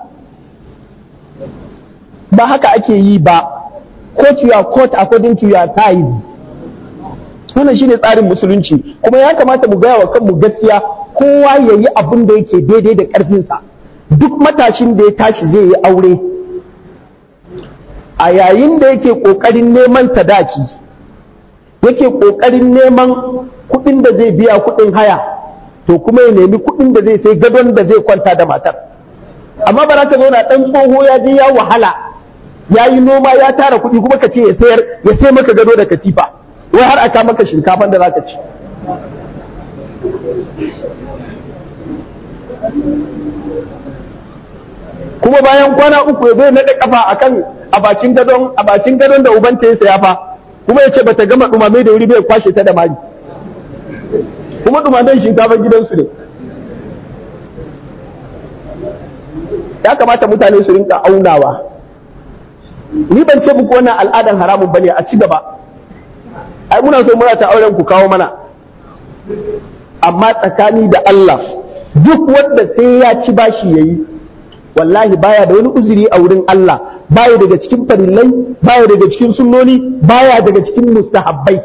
ba haka ake yi ba court your court according to your size wannan shine tsarin musulunci kuma ya kamata mu gaya wa kanmu gaskiya kowa ya yi abin da yake daidai da ƙarfinsa duk matashin da ya tashi zai yi aure a yayin da yake ƙoƙarin neman sadaki yake ƙoƙarin neman kuɗin da zai biya kuɗin haya to kuma ya nemi kuɗin da zai sai gadon da zai kwanta da matar amma ba za ka zauna ɗan tsoho ya je ya wahala ya yi noma ya tara kuɗi kuma ka ce ya sayar ya sai maka gado da katifa wai har aka maka shinkafan da za ka ci kuma bayan kwana uku ya zai naɗe kafa akan a bakin gadon a bakin gadon da ubanta ya saya fa kuma ya ce bata gama dumame da wuri bai kwashe ta da mari kuma dumamen shinkafan gidansu ne ya kamata mutane su rinka aunawa ni ban ce muku wannan al'adan haramun bane a ci gaba ai muna so muna ta auren ku kawo mana amma tsakani da Allah duk wanda sai ya ci bashi yayi wallahi baya da wani uzuri a wurin Allah baya daga cikin farillai baya daga cikin sunnoni baya daga cikin mustahabbai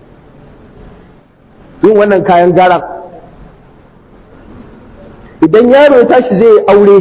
yin wannan kayan gara idan yaro ya tashi zai yi aure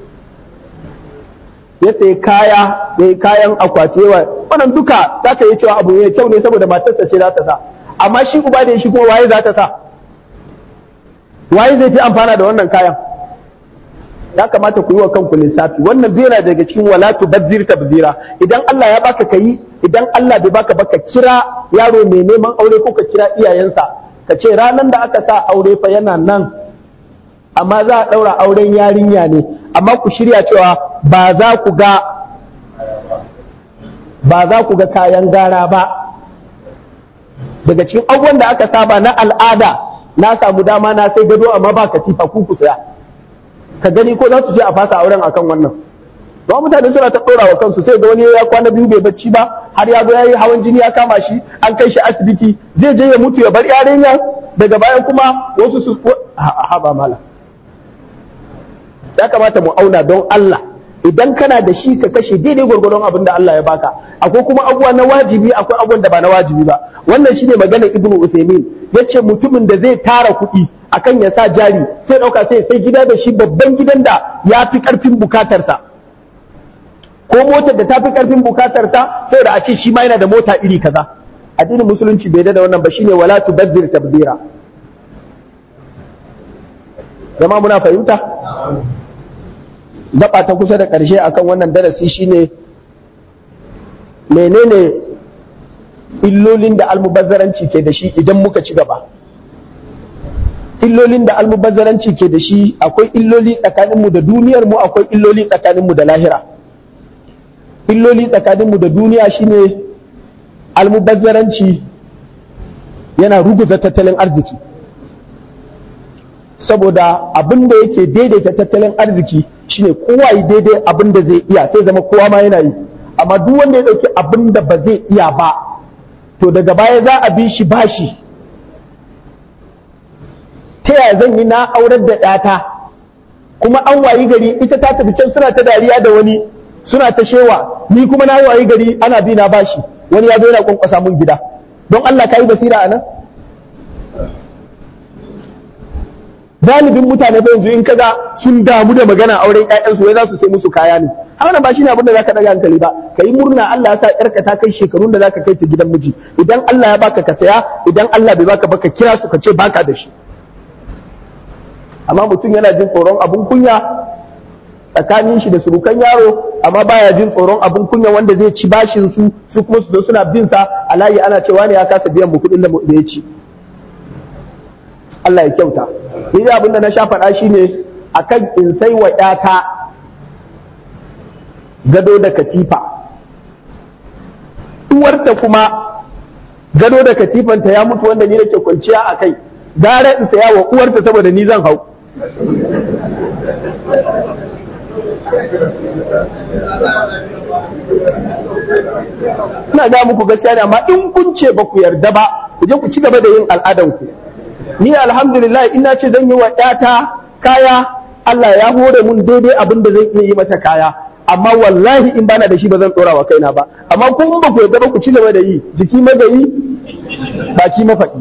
ya sayi kaya ya yi kayan akwati yawa wannan duka za ka yi cewa abu ne kyau ne saboda matarsa ce za ta sa amma shi uba da shi kuma waye za ta sa waye zai fi amfana da wannan kayan ya kamata ku yi wa kanku lissafi wannan bera daga cikin wala tubazzir tabzira idan Allah ya baka kayi idan Allah bai baka baka kira yaro mai neman aure ko ka kira iyayensa ka ce ranar da aka sa aure fa yana nan amma za a ɗaura auren yarinya ne amma ku shirya cewa ba za ku ga ba za ku ga kayan gara ba daga cikin abubuwan da aka saba na al'ada na samu dama na sai gado amma ba katifa ku ku saya ka gani ko za su je a fasa auren akan wannan ba mutane suna ta ɗora wa kansu sai ga wani ya kwana biyu bai bacci ba har ya zo ya yi hawan jini ya kama shi an kai shi asibiti zai je ya mutu ya bar yarinya daga baya kuma wasu su haba mala ya kamata mu auna don Allah idan kana da shi ka kashe daidai gwargwadon abin da Allah ya baka akwai kuma abubuwa na wajibi akwai abubuwan da ba na wajibi ba wannan shine maganar ibnu usaimin yace mutumin da zai tara kuɗi akan ya sa jari sai ɗauka sai sai gida da shi babban gidan da ya fi ƙarfin bukatarsa ko motar da ta fi ƙarfin bukatarsa sai da a ce shi ma yana da mota iri kaza addinin musulunci bai da wannan ba shine wala tubazzir tabdira zama muna fahimta gaba ta kusa da ƙarshe akan wannan darasi shine menene illolin da almubazzaranci ke da shi idan muka ci gaba illolin da almubazzaranci ke da shi akwai illoli tsakaninmu da duniyarmu akwai illoli tsakaninmu da lahira illoli tsakaninmu da duniya shine almubazzaranci yana ruguza tattalin arziki saboda abin da yake daidaita tattalin arziki shine kowa yi daidai abin da zai iya sai zama kowa ma yana yi amma duk wanda ya dauki abin da ba zai iya ba to daga baya za a bi shi bashi ta yaya zan yi na aurar da ɗata kuma an wayi gari ita ta tafi can suna ta dariya da wani suna ta shewa ni kuma na wayi gari ana bi na bashi wani ya zo yana kwankwasa mun gida don Allah ka yi basira a nan galibin mutane fa yanzu in kaga sun damu da magana auren ƴaƴansu wai za su sai musu kaya ne har ba shine abin da zaka daga hankali ba kai murna Allah ya sa ƴarka ta kai shekarun da zaka kai ta gidan miji idan Allah ya baka ka saya idan Allah bai baka baka kira su ka ce baka da shi amma mutum yana jin tsoron abun kunya tsakanin shi da surukan yaro amma baya jin tsoron abun kunya wanda zai ci bashin su su kuma su zo suna bin sa a layi ana cewa ne ya kasa biyan mu kuɗin da ya ci Allah ya kyauta ni da abin da na sha faɗa shine akan in sai wa ƴata gado da katifa uwarta kuma gado da katifanta ya mutu wanda ni nake kwanciya a kai gara in saya wa uwarta saboda ni zan hau ina ga muku gaskiya ne amma in kun ce ba ku yarda ba ku je ku ci gaba da yin al'adanku ni alhamdulillah ina ce zan yi wa ƴata kaya Allah ya hore mun daidai abin da zan iya yi mata kaya amma wallahi in bana da shi ba zan dora wa kaina ba amma kun ba ku yarda ba ku ci gaba da yi jiki magayi baki mafaɗi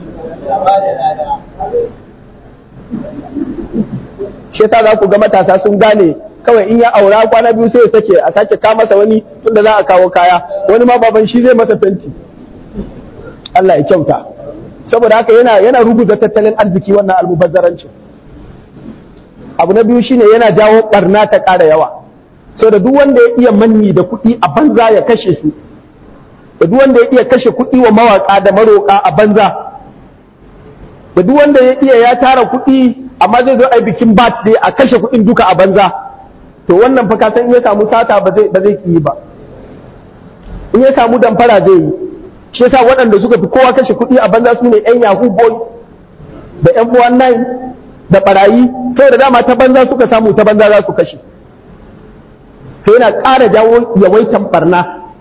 shi yasa za ku ga matasa sun gane kawai in ya aura kwana biyu sai ya sake a sake ka masa wani tunda za a kawo kaya wani ma baban shi zai masa fenti Allah ya kyauta saboda haka yana yana ruguza tattalin arziki wannan almubazzarancin abu na biyu shine yana jawo barna ta ƙara yawa so da duk wanda ya iya manni da kuɗi a banza ya kashe su da duk wanda ya iya kashe kuɗi wa mawaƙa da maroƙa a banza da duk wanda ya iya ya tara kuɗi amma zai zo a bikin birthday a kashe kuɗin duka a banza to wannan fa ka san in ya samu sata ba zai ba zai ki ba in ya samu damfara zai yi shi yasa waɗanda suka fi kowa kashe kuɗi a banza su ne ƴan yahoo boy da ƴan 419 da barayi saboda dama ta banza suka samu ta banza za su kashe sai yana ƙara jawo yawaitan barna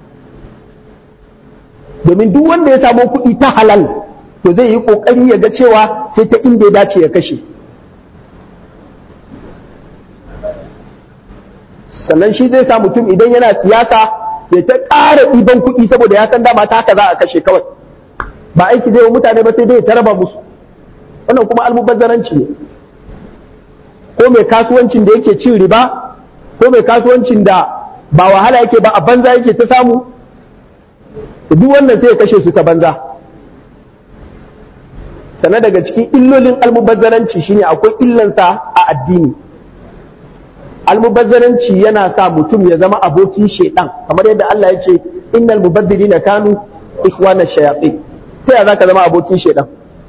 domin duk wanda ya samu kuɗi ta halal to zai yi ƙoƙari ya ga cewa sai ta inda ya dace ya kashe sannan shi zai sa mutum idan yana siyasa ya ta ƙara ɗiban kuɗi saboda ya san dama ta haka za a kashe kawai ba aiki zai wa mutane ba sai dai ta raba musu wannan kuma almubazzaranci ne ko mai kasuwancin da yake cin riba ko mai kasuwancin da ba wahala yake ba a banza yake ta samu duk wannan sai ya kashe su ta banza sannan daga cikin illolin almubazzaranci shine akwai illansa a addini almubazzaranci yana sa mutum ya zama abokin shaidan kamar yadda Allah ya ce innal mubazzirina kanu ikhwana shayatin ta ya zaka zama abokin shaidan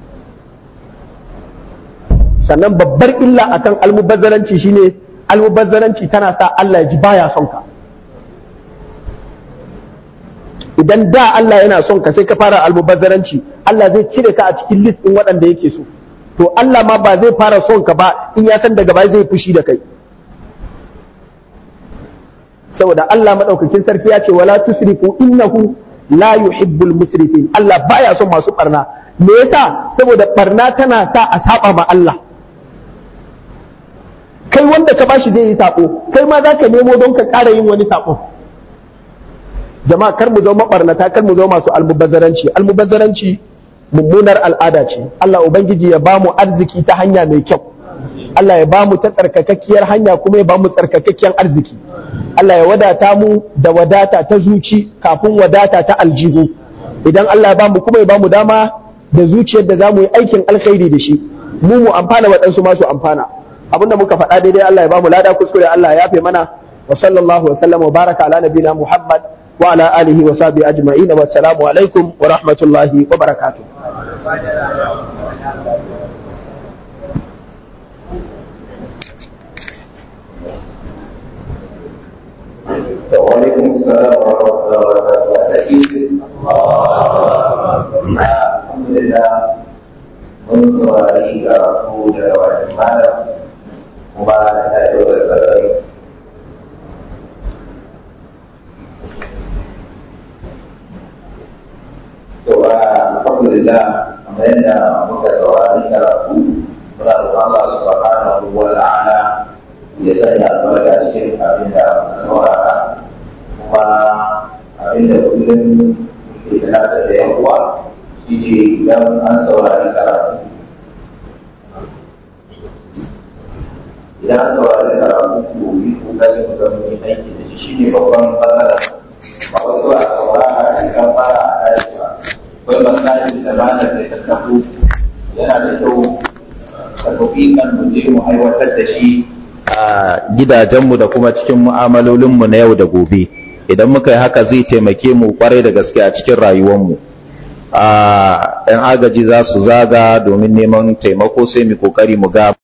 sannan babbar illa akan almubazzaranci shine almubazzaranci tana sa Allah ya ji baya son ka idan da Allah yana son ka sai ka fara almubazzaranci Allah zai cire ka a cikin list din waɗanda yake so to Allah ma ba zai fara son ka ba in ya san daga baya zai fushi da kai saboda Allah madaukakin sarki ya ce wala tusrifu innahu la yuhibbul musrifin Allah baya son masu barna me yasa saboda barna tana sa a saba ma Allah kai wanda ka bashi zai yi sako kai ma zaka nemo don ka ƙara yin wani sako jama'a kar mu zama mabarnata kar mu zama masu almubazzaranci almubazzaranci mummunar al'ada ce Allah ubangiji ya bamu arziki ta hanya mai kyau Allah ya bamu ta tsarkakakkiyar hanya kuma ya bamu tsarkakakkiyar arziki Allah ya wadata mu da wadata ta zuci kafin wadata ta aljihu idan Allah ya bamu kuma ya bamu dama da zuciyar da zamu yi aikin alkhairi da shi mu mu amfana waɗansu ma su amfana abinda muka faɗa daidai Allah ya bamu lada kuskure Allah ya yafe mana wa sallallahu wa sallam wa baraka ala nabina Muhammad wa ala alihi wa sahbihi ajma'in wa assalamu alaikum wa rahmatullahi wa barakatuh وعليكم السلام ورحمة الله وبركاته الحمد لله mun saurari karatu daga wajen malam kuma ta yi da sarari to ba alhamdulillah kamar yadda muka saurari karatu muna da Allah subhanahu wa ta'ala ya sanya albarka cikin abin da muka saurara kuma abin da kullum ke tunatar da yan uwa shi ne idan an saurari karatu idan an saurari karatu ko yi kokari mu ga mun aiki da shi shine babban matsala ba wasu a saurara a cikin fara a tashi ba akwai masalin da malam da ta tafi yana da kyau ka tafi kan mu je mu aiwatar da shi a gidajenmu da kuma cikin mu'amalolinmu na yau da gobe idan muka yi haka zai taimake mu kwarai da gaske a cikin rayuwarmu a 'yan agaji za su zaga domin neman taimako sai mu kokari mu ga